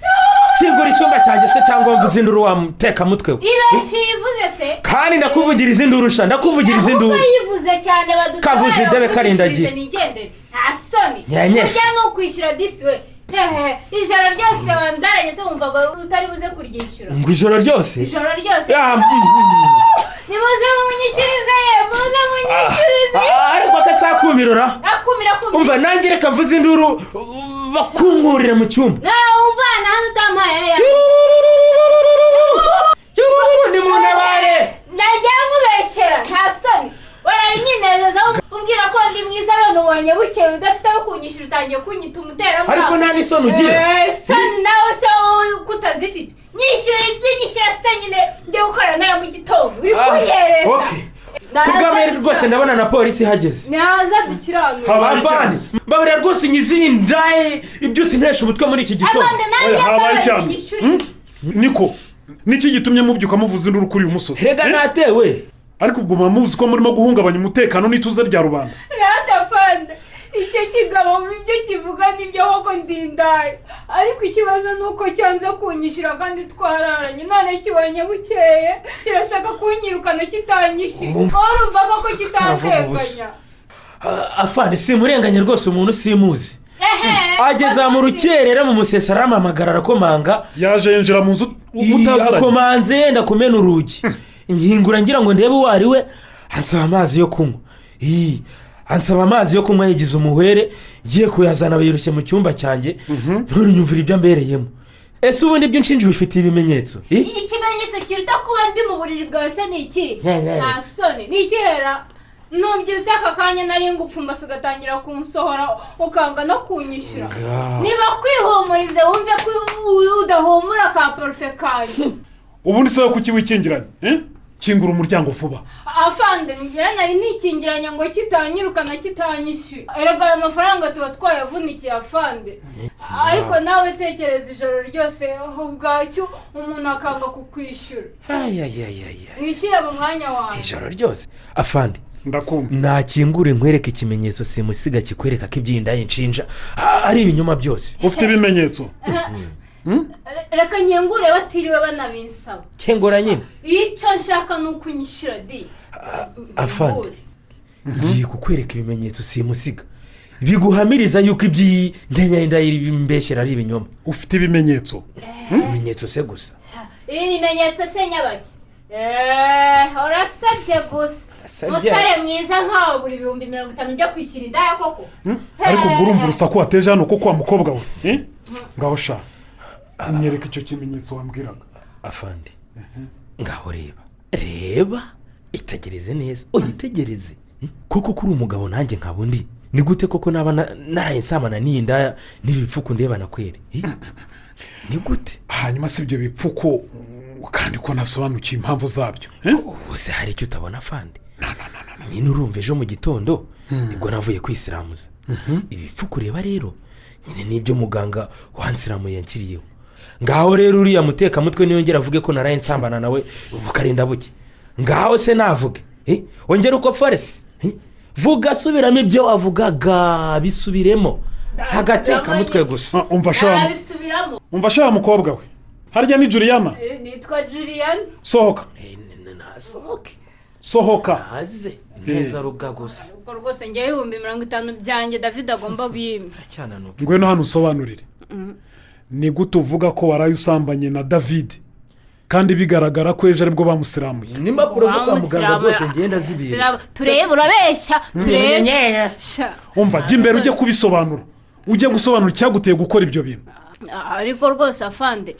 kingura icyumba cyanjye se cyangwa mvuze induru wamutekamutwe we ibeshyi yivuze se kandi ndakuvugiriza induru sha ndakuvugiriza induru ahubwo yivuze cyane badutabara Kavuze idebe karindagiye. nigendere nta soni Nyenyesha. burya ni ukwishyura disi we hehe ijoro ryose wandaranye se wumva ngo utari buze kuryishyura ngo ijoro ryose ijoro ryose Ah, mm, mm. nimuze munyishyurize ye muze munyishyurize Ah, ariko akasakumirora akumira akumira umva nanjye reka mvuze induru uh, bakunkuriye mu cyumba nawe umvana hano utampaye ya ni mu ntabare najya nkubeshyera nta soni warabinyinezezaho umbwira ko ndi mwiza none ubonye bukeye udafite aho kunyishyura utangiye kunyita umuterankunga Ariko nta n'isoni ugira. soni nawe se wowe kutazifite nyishyura ibyo nyishyura se nyine njye gukora nawe mu gitondo uri kuyihereza okay. kugamere rwose ndabona na polisi ihageze naza dukiranuka abavani babura rwose inyizindaye ibyose intesha umutwe muri iki gitondo abandi nawe Oya, habaye nyamara cyane. nyishyurize niko nicyo gitumye mubyuka muvuza induru kuri uyu musore rega Eh? ntatewe ariko ubwo muba muzi ko murimo guhungabanya umutekano n'ituze rya rubanda radafanda icyo kigabo mu byo kivuga nibyo ahubwo ndindaye ariko ikibazo ni uko cyanze kunyishyura kandi twararanye none kibonye bukeye kirashaka kunyirukana kitanyishyuye warumvaga ko kitateganya Ah, afani simurenganye rwose umuntu simuzi ehe ageza mu rukerera mu musesi arampamagara arakomanga yaje yinjira mu nzu utaziranye yakomanze yenda kumena urugi nkingura ngira ngo ndebe uwo ari we ansaba amazi yo kunywa Ii, ansaba amazi yo kunywa yagize umuhwere ngiye kuyazana birushye mu cyumba cyanjye nturunyumvire ibyo ambereyemo ese ubundi ibyo nshinja ubifitiye ibimenyetso Ii, ikimenyetso kiruta kuba ndi mu buriri bwawe se ni iki Yeah, yeah. nta soni ni ikihera nubyutse aka kanya nari ngupfumbase ugatangira kunsohora ukanga no kunyishyura niba kwihumurize wumve ko u- udahumura ka parufe kanjye ubundi se kuki wikingiranye eh? kingura umuryango vuba afande ngira nari nikingiranye ngo kitanyirukana kitanyishyuye erega ayo mafaranga tuba twayavunikiye afande ariko nawe tekereza ijoro ryose ubwacyo umuntu akanga kukwishyura ayayayaya wishyire mu mwanya wawe ijoro ryose afandi ndakumva nakingure nkwereke ikimenyetso simusiga kikwereka ko ibyinda inshinja ah, ari ibinyoma byose ufite ibimenyetso reka nkingure batiriwe banabinsaba kengura nyine icyo nshaka ni ukunyishyura di afande ngiye kukwereka ibimenyetso simusiga biguhamiriza yuko iby'inyenyeri y'imbeshyira ari ibinyoma ufite ibimenyetso ibimenyetso se gusa ibi bimenyetso se nyabaki Eeeh, urasabye gusa Urasabye. umusore mwiza nkawe buri ibihumbi mirongo itanu byo kwishyura indaya koko ariko ubwo urumva urusaku wateje hano kuko wa mukobwa we eh? ngaho shaka nyereka icyo kimenyetso wambwiraga afande ngaho reba reba itegereze neza uyitegereze koko kuri umugabo nanjye nkaba undi ni gute koko naba na- naraye nsabana n'iyi ndaya n'ibi bipfuku ndeba nakwere Eh? ni gute hanyuma si ibyo bipfuko kandi ko nasobanukiye impamvu zabyo eh? wose hari icyo utabona afande nyine urumva ejo mu gitondo nibwo navuye kwisiramuza ibi bipfuka ureba rero nyine n'ibyo muganga wansiramuye yanshyiriyeho ngaho rero uriya mutekamutwe niyongera avuge ko naraye nsambana nawe bukarinda buke ngaho se navuge eh? ongera uko foresi eh? vuga subiramo ibyo wavugaga bisubiremo agatekamutwe gusa Ah, umva shaka nabisubiramo umva shaka mukobwa we harya ni juriyana Eh, nitwa julian sohoka Eh, n- n- nasohoke sohoka aze neza rubwa gusa ubwo rwose njyewe ibihumbi mirongo itanu byanjye david agomba bimwe aracyananura ngwino hano usobanurire ni gute uvuga ko waraye usambanye na david kandi bigaragara ko ejo aribwo bamusiramuye n'impapuro zo kwa muganga rwose ngenda zibera turebe urabeshya turebe Sha, umva jya imbere ujye kubisobanura ujye gusobanura icyaguteye gukora ibyo bintu ariko rwose afande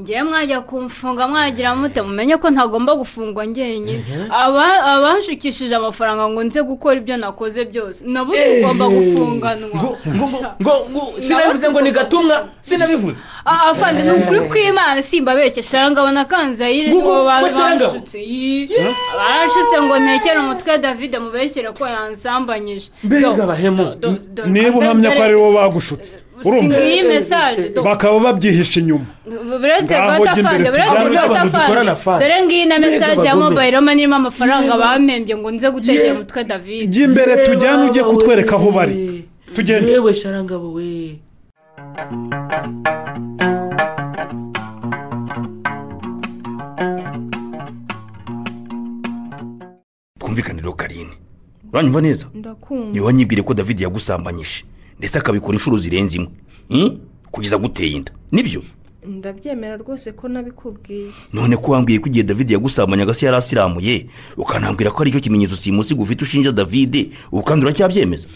ngewe mwajya kumfunga mwagira mute mumenye ko ntagomba gufungwa njyenyine Aba- abanshukishije amafaranga ngo nze gukora ibyo nakoze byose nabo tugomba gufunganwa ngo ngo ngo ngo sinabivuze ngo ni gatumwa sinabivuze Ah, afande ni ukuri kw'imana simba bekesha arangabo na kanzayire Ngo- ngo- nibo ba- ngo Sharangabo? banshutse Yi. barashutse ngo ntekere umutwe davide mubeshyire ko yansambanyije mbega abahemu niba uhamya ko ari bo bagushutse urumva singiye mesaje do bakaba babyihisha inyuma buretse Ngaho jya guhatafanze imbere buretse tujyane n'abantu dukorana fan. guhatafanze dore ngiyi na Mbega mesaje ya bagome. mobayiro mani irimo amafaranga Yewe. bampembye ngo nze gutegera umutwe david by'imbere tujyane ujye kutwereka aho bari tugende yewe sharangabo we twumvikane rero karine uranyumva neza niba wanyibwire ko david yagusambanyije ndetse akabikora inshuro zirenze imwe Hmm? kugeza aguteye inda nibyo ndabyemera rwose ko nabikubwiye none ko wambwiye ko igihe david yagusambanyaga se yari asiramuye ukanambwira ko ari cyo kimenyetso simusiga ufite ushinja david ubu kandi uracyabyemeza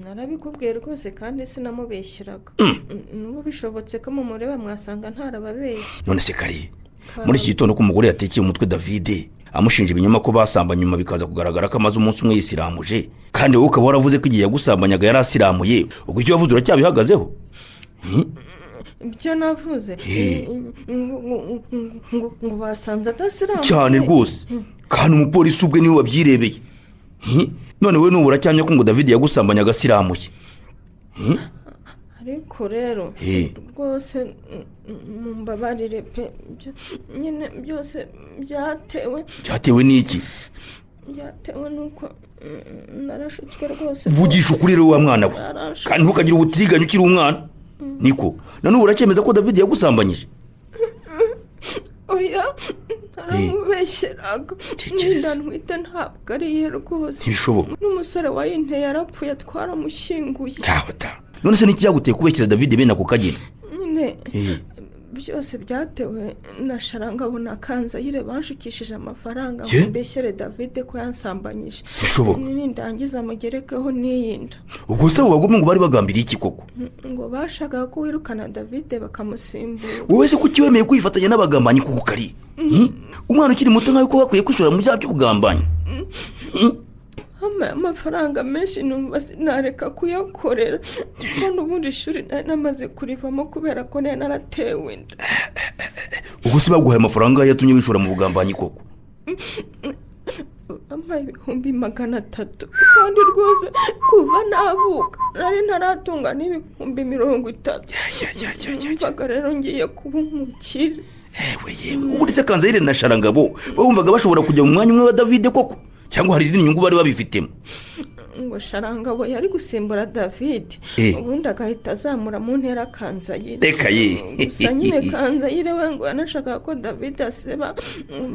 narabikubwiye rwose kandi sinamubeshyiraga Mm. n'ubu bishobotse ko mu mureba mwasanga ntarababeshya none se kariye muri iki gitondo ko umugore yatekeye umutwe david amushinja ibinyoma ko basambanye nyuma bikaza kugaragara ko amaze umunsi umwe yisiramuje kandi wowe ukaba waravuze ko igihe yagusambanyaga yari asiramuye ubwo icyo wavuze uracyabihagazeho Hmm? ibyo navuze Hey. ngo- ngo- ngo- ngo- ngo basanze adasiramu cyane rwose kandi umupolisi ubwe niwe wabyirebeye Hmm? none wowe n'ubu uracyamye ko ngo david yagusambanye agasiramuye Hmm? ariko rero Hey. rwose mm, mm, mumbabarire pe byo- nyine byose byatewe byatewe n'iki byatewe n'uko mm, narashutswe rwose vugisha ukuri rero wa mwana we Yarashe. kandi ntukagire ubutiriganya ukiri umwana niko nanone uracyemeza ko david yagusambanyije oya naramubeshyeraga ndanwite ntabwo ariye rwose Ntibishoboka. n'umusore wayinteye yarapfuye twaramushyinguye none se n'icyaguteye kubeshyira david bene ako kageni nyine Eh, byose byatewe na sharangabo na kanzayire banshukishije amafaranga Ye? ngo mbeshyere davide ko yansambanyije Bishoboka. nindangiza mugerekeho n'iyinda ubwo se abo bagome ngo bari bagambiriye iki koko ngo bashakaga ko wirukana davide bakamusimbura wowe se ko utiwemeye kwifatanya n'abagambanyi kuko ukari Hmm? umwana ukiri muto nkawe ko bakwiye kwishora mu byaha by'ubugambanyi ampaye amafaranga menshi numva sinareka kuyakorera kuko n'ubundi ishuri nari namaze kurivamo kubera ko nari naratewe inda ubwo se baguhaye amafaranga yatumye wishora mu bugambanyi koko ampaye ibihumbi magana atatu kandi rwose kuva navuka nari ntaratunga n'ibihumbi mirongo itatu numvaga rero ngiye kuba umukire ubundi se kanzayire na sharangabo bumvaga bashobora kujya mu mwanya umwe wa david koko cyangwa hari izindi nyungu bari babifitemo ngo sharangabo yari gusimbura david Eh. ubundi agahita azamura mu ntera akanzayire reka ye gusa nyine kanzayire we ngo yanashakaga ko david aseba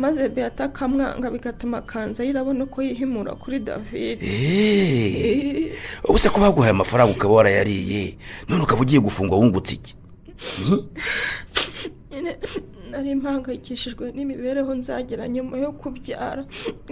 maze beata akamwanga bigatuma kanzayire abona uko yihimura kuri david Eh. ubu se ko baguhaye amafaranga ukaba warayariye none ukaba ugiye gufungwa wungutse iki Hmm? nyine nari mpangayikishijwe n'imibereho nzagira nyuma yo kubyara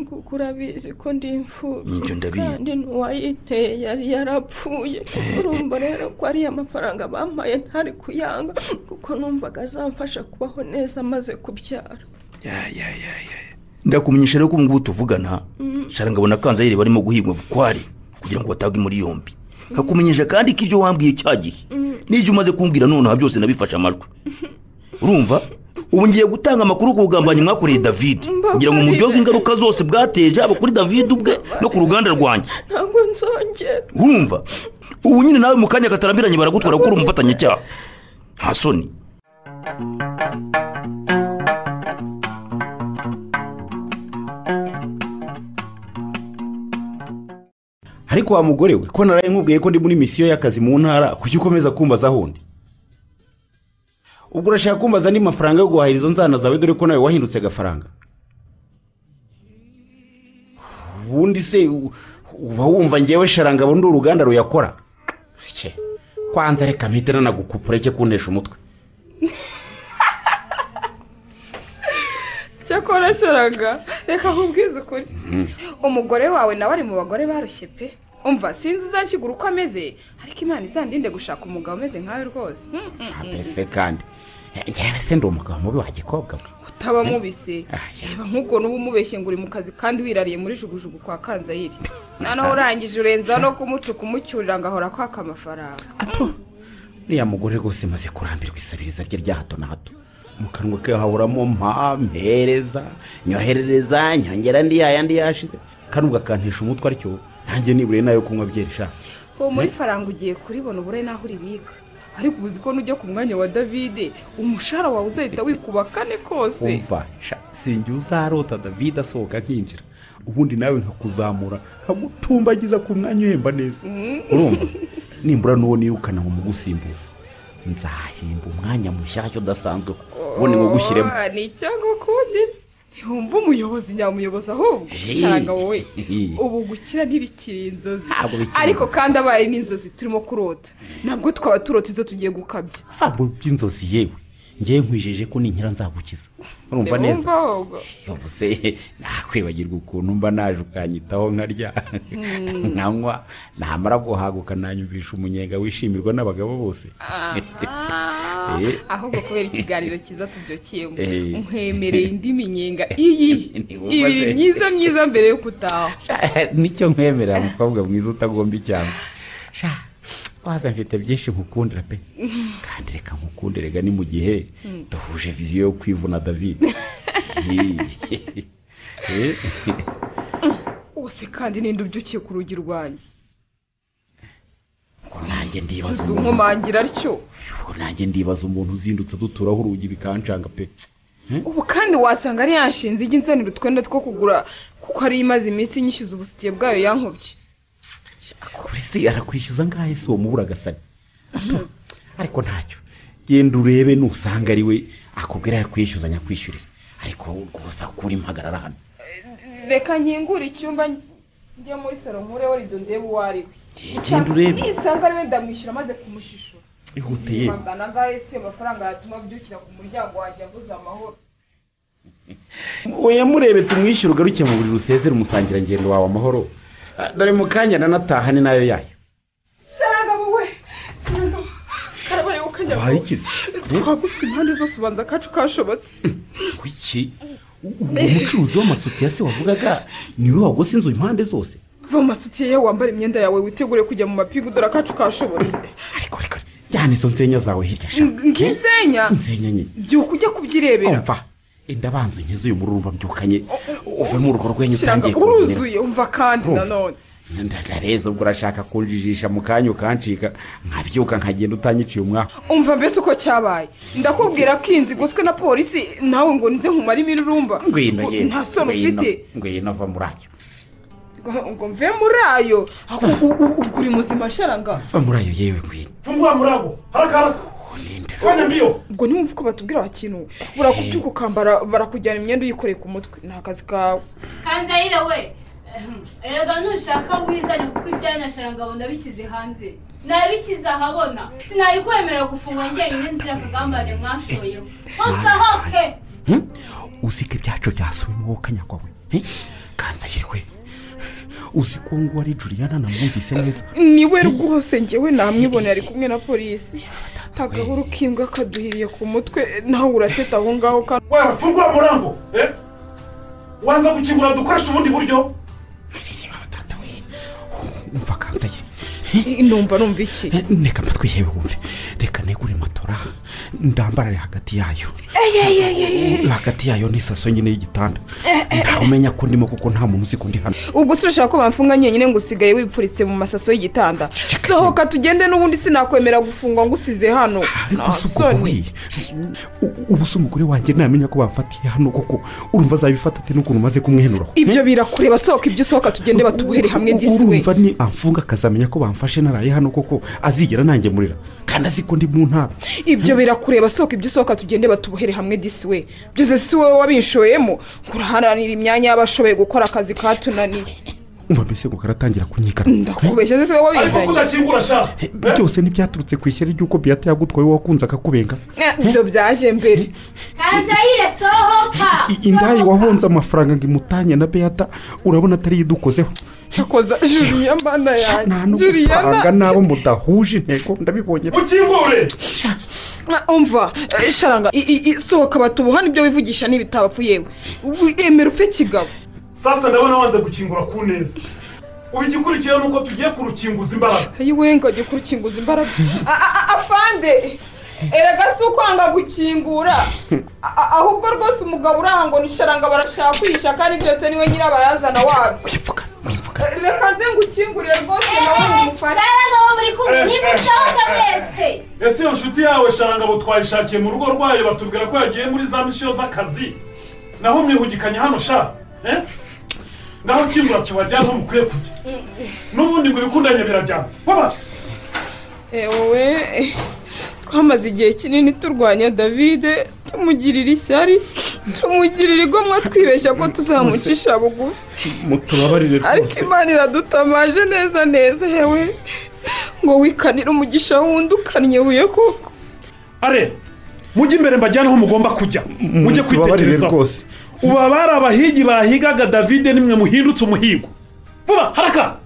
kuko urabizi ko ndi imfubyi Ibyo ndabizi. kandi n'uwayinteye yari yarapfuye urumva rero ko ariya mafaranga bampaye ntari kuyanga kuko numvaga azamfasha kubaho neza amaze kubyara Ya, ya, ya, ya. ndakumenyesha rero ko ubu ngubu tuvugana Mm. sharangabo na kanzayire barimo guhigwa bukware kugira ngo batagwe muri yombi nkakumenyesha kandi ko ibyo wambwiye cya gihe Mm. n'ibyo umaze kumbwira nonaha byose nabifashe amajwi urumva ubu ngiye gutanga amakuru ku bugambanyi mwakoreye david kugira ngo muryohe ingaruka zose bwateje haba kuri david ubwe no ku ruganda rwanjye ntabwo nzongera urumva ubu nyine nawe mu kanya katarambiranye baragutwara kuko uri umufatanyacyaha nta soni ariko wa mugore we ko naraye nkubwiye ko ndi muri misiyo y'akazi mu ntara kuki ukomeza kumbaza hundi ubwo urashaka kumbaza andi mafaranga yo guhahira izo nzana zawe dore ko nawe wahindutse agafaranga ubundi se u- uba wumva ngewe sharangabo ndi uruganda ruyakora Cye, kwanza reka mpite nanagukupure cye kuntesha umutwe cyakora sharaga reka nkubwize ukuri Mm. umugore wawe nawe ari mu bagore barushye pe umva sinzi uzakigura uko ameze ariko imana izandinde gushaka umugabo umeze nkawe rwose Mm, mm, mm. mbese kandi eh, ngewe se ndi umugabo mubi wagikobwa we utaba mubise Ah, reba nk'ubwo n'ubu umubeshye ngo uri mu kazi kandi wirariye muri jugujugu kwa kanzayire noneho urangije urenzaho no kumutuka umucyurira ngo ahora kwaka amafaranga uriya mugore rwose maze kurambirwa isabiriza rye rya hato na hato mu kanwa ke hahoramo mpa mpereza nyoherereza nyongera ndi yaya ndi yashize kandi ugakantesha umutwe atyo nanjye nibure nayo kunywa byeri sha uwo muri faranga ugiye kuribona ubure n'aho uribika ariko ubu uzi ko nujya ku mwanya wa davide umushahara wawe uzahita wikuba kane kose umva sha sinjye uzarota davide asohoka akinjira ubundi nawe nkakuzamura nkagutumbagiza ku mwanya uhemba neza Mm. urumva nimbura n'uwo nirukana ngo mugusimbuze nzahimba umwanya mushyashya udasanzwe ubundi ngo gushyiremo Oh, ni icyango ukundi ntiwumva umuyobozi nyamuyobozi ahubwo usanga wowe ubu gukira ntibikiri inzozi Ntabwo bikiri ariko kandi abaye n'inzozi turimo kurota ntabwo twaba turota izo tugiye gukabya ntabwo by'inzozi yewe ngewe nkwijeje ko ninkira nzagukiza urumva neza Ndabumva ahubwo. yavuze nakwibagirwa ukuntu mba naje ukanyitaho nkarya Mm. nkanywa namara guhaguka nanyumvisha umunyenga wishimirwa n'abagabo bose Aha. Eh. ahubwo kubera ikiganiro cyiza tubyokeyemo Eh. nkwemereye indi minyenga iyi Ntiwumva ibiri se? myiza myiza mbere yo gutaha nicyo nkwemerera mukobwa mwiza utagomba icyango sha waza mfite byinshi nkukundira pe kandi reka nkukunde rega ni mu gihe Mm. duhuje viziyo yo kwivuna david Eh. wose kandi ninde ubyukiye ku rugi rwanjye ngo nanjye ndibaza umuntu zumumangira atyo ngo nanjye ndibaza umuntu uzindutse duturaho urugi bikancanga pe ubu kandi wasanga ari yanshinze ijya insanira utwenda two kugura kuko ari imaze iminsi nyishyuza ubusike bwayo yankubye kuri se arakwishyuza ngahe se uwo mubura agasani ariko ntacyo genda urebe nusanga ari we akubwira yakwishyuza nyakwishyurire ariko wowe rwose akura impagarara hano reka nkingure icyumba njya muri salo nkureho rido ndebe uwo ari we genda urebe. nisanga ari we ndamwishyura maze kumushishura ihute yewe mpambana ngahe si yo mafaranga yatuma abyukira ku muryango wanjye avuze amahoro oya murebe tumwishyure ugaruke mu buriri usezere umusangirangendo wawe amahoro Ah, dore mu kanya nanataha ni nayo yayo sharagabo we sharagabo karabaye ukanyagabo wayikize twaguswe impande zose ubanza kacu kashobotse kuki uwo mucuruzi w'amasutiya se wavugaga niwe wagose inzu impande zose va mu masutiye ye wambara imyenda yawe witegure kujya mu mapingu dore akacu kashobotse jyana izo nsenya zawe hirya sha ng'insenya nsenya nyine byuka ujya kubyirebera umva enda banza unkize uyu mururumba mbyukanye uve mu rugo rwenyu Kiranga, utangiye kuruzinira uruzuye umva kandi Urumva? nanone ndabeza ubwo urashaka kunjijisha mu kanya ukancika nkabyuka nkagenda utanyiciye umwaku umva mbese uko cyabaye ndakubwira ko iyi nzu igoswe na polisi nawe ngo nize nkumare imirurumba ngwino ngwino nta soni ufite ngwino va muri ayo ngo mve muri ayo U- u- ubwo uri muzima sharanga va muri ayo yewe ngwino mvungura muri abo haraka haraka Rwanyambiyo. ubwo niwumva uko batubwira bakinu barakubyuka ukambara barakujyana imyenda uyikoreye ku mutwe ni akazi kawe kanzayire we erega nushaka wizane kuko ibyanyu na sharangabo ndabishyize hanze nabishyize ahabona sinari kwemerera gufungwa njyenyine nzira akagambane mwashoyeho musohoke uziko ibyacu byasubiye mu kanyagwa we kanzayirwe uzi ko nguwo ari juliana namwumvise neza niwe rwose njyewe namwiboneye ari kumwe na polisi tagahora ukimbwa akaduhiriye ku mutwe nawe urateta aho ngaho kandi waba fungura murango eh? wanza gukingura dukoresha ubundi buryo umva kanzayire numva numva iki reka amatwi yewe wumve reka negure matora ndambarare hagati yayo hagati yayo n'isaso nyine y'igitanda ntamenya ko ndimo kuko nta muntu uzi ko ndi hano ubwo se urashaka ko bamfunga nyenyine ngo usigaye wipfuritse mu masaso y'igitanda sohoka tugende n'ubundi sinakwemera gufungwa ngo usize hano nta soni gusa ubwo wowe ubu se umugore wanjye ntamenya ko bamfatiye hano koko urumva azabifata ate n'ukuntu umaze kumwenuraho ibyo birakureba sohoka ibyo usohoka tugende batuguhere hamwe disi we urumva ni amfunga akazamenya ko bamfashe naraye hano koko azigera nangemurira kandi azi ko ndi mu ntara ibyo birakureba sohoka ibyo usohoka tugende batubohere hamwe disi we byose si wowe wabinshoyemo ngo uraharanira imyanya y'abashoboye gukora akazi katunaniye umva mbese ngo karatangira kunyikana kubeshya se si wowe wabizanye udakingura sha byose ntibyaturutse ku ishyari ry'uko biyata yagutwaye wakunze akakubenga Eh, ibyo byaje mbere kanzayire sohoka I- indaya wahonze amafaranga ngo imutanye na beata urabona atari yo idukozeho cyakoza juriya mana yanjye no gupanga n'abo mudahuje intego ndabibonye mukingure Na- umva eh, sharanga i- i- i- sohoka batubohane ibyo wivugisha n'ibitabapfu yewe Ubu emera upfe kigabo sasa ndabona wanze gukingura ku neza ubu igikurikiyeho ni uko tugiye kurukinguza imbaraga ayiwe ngo ajye kurukinguza imbaraga A- a- a- afande erega si ukwanga gukingura A- a- ahubwo rwose umugabo uraha ngo ni sharanga barashaka kuyisha kandi byose niwe nyirabayazana wabyo reka nze ngukingurire rwose nawe umufate sarangabo muri kumwe nimushaka mwese ese iyo nshuti yawe sharangabo twayishakiye mu rugo rwayo batubwira ko yagiye muri za misiyo z'akazi naho mwihugikanye hano sha eh? naho kingura kiwajya aho mukwiye kujya n'ubundi ngo ibikundanye birajyana wabase wowe twamaze igihe kinini turwanya davide tumugirira ishyari tumugirira igomwa twibeshya ko tuzamucisha bugufi mutubabarire ariko rwose imana iradutamaje neza neza yewe ngo wikanire umugisha wundi ukannye buye koko are mujye imbere mbajyane aho mugomba kujya Mutubabarire mujye kwitekerezaho rwose. uba bari abahigi bahigaga davide nimwe muhindutse umuhigo vuba haraka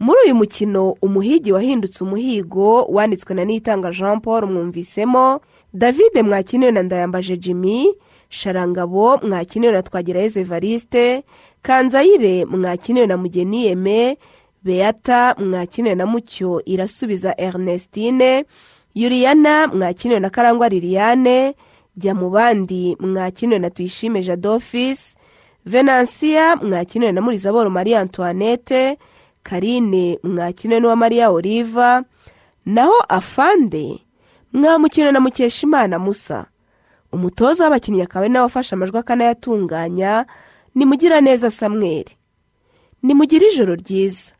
muri uyu mukino umuhigi wahindutse umuhigo wanditswe na nitanga jean paul mwumvisemo davide mwakiniwe na ndayambaje jimmy sharangabo mwakiniwe na twagirayezu evariste kanzayire mwakiniwe na mugeni yeme beata mwakiniwe na mucyo irasubiza ernestine yuriyana mwakiniwe na karangwa liliane jya mu bandi mwakiniwe na tuyishime jadofisi venansiya mwakiniwe na murizaboro marie antoinette karine mwakiniwe n'uwa maria oliva naho afande mwamukiniwe na mukeshimana musa umutoza w'abakinnyi akaba ari nawe wafashe amajwi akanayatunganya nimugira neza samweri nimugire ijoro ryiza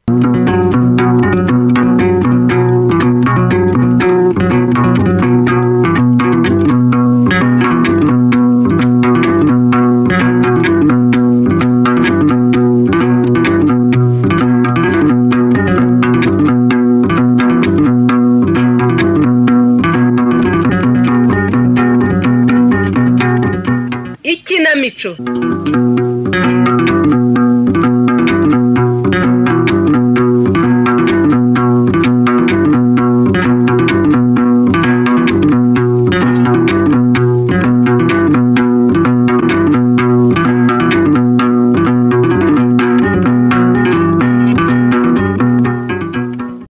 ikinamico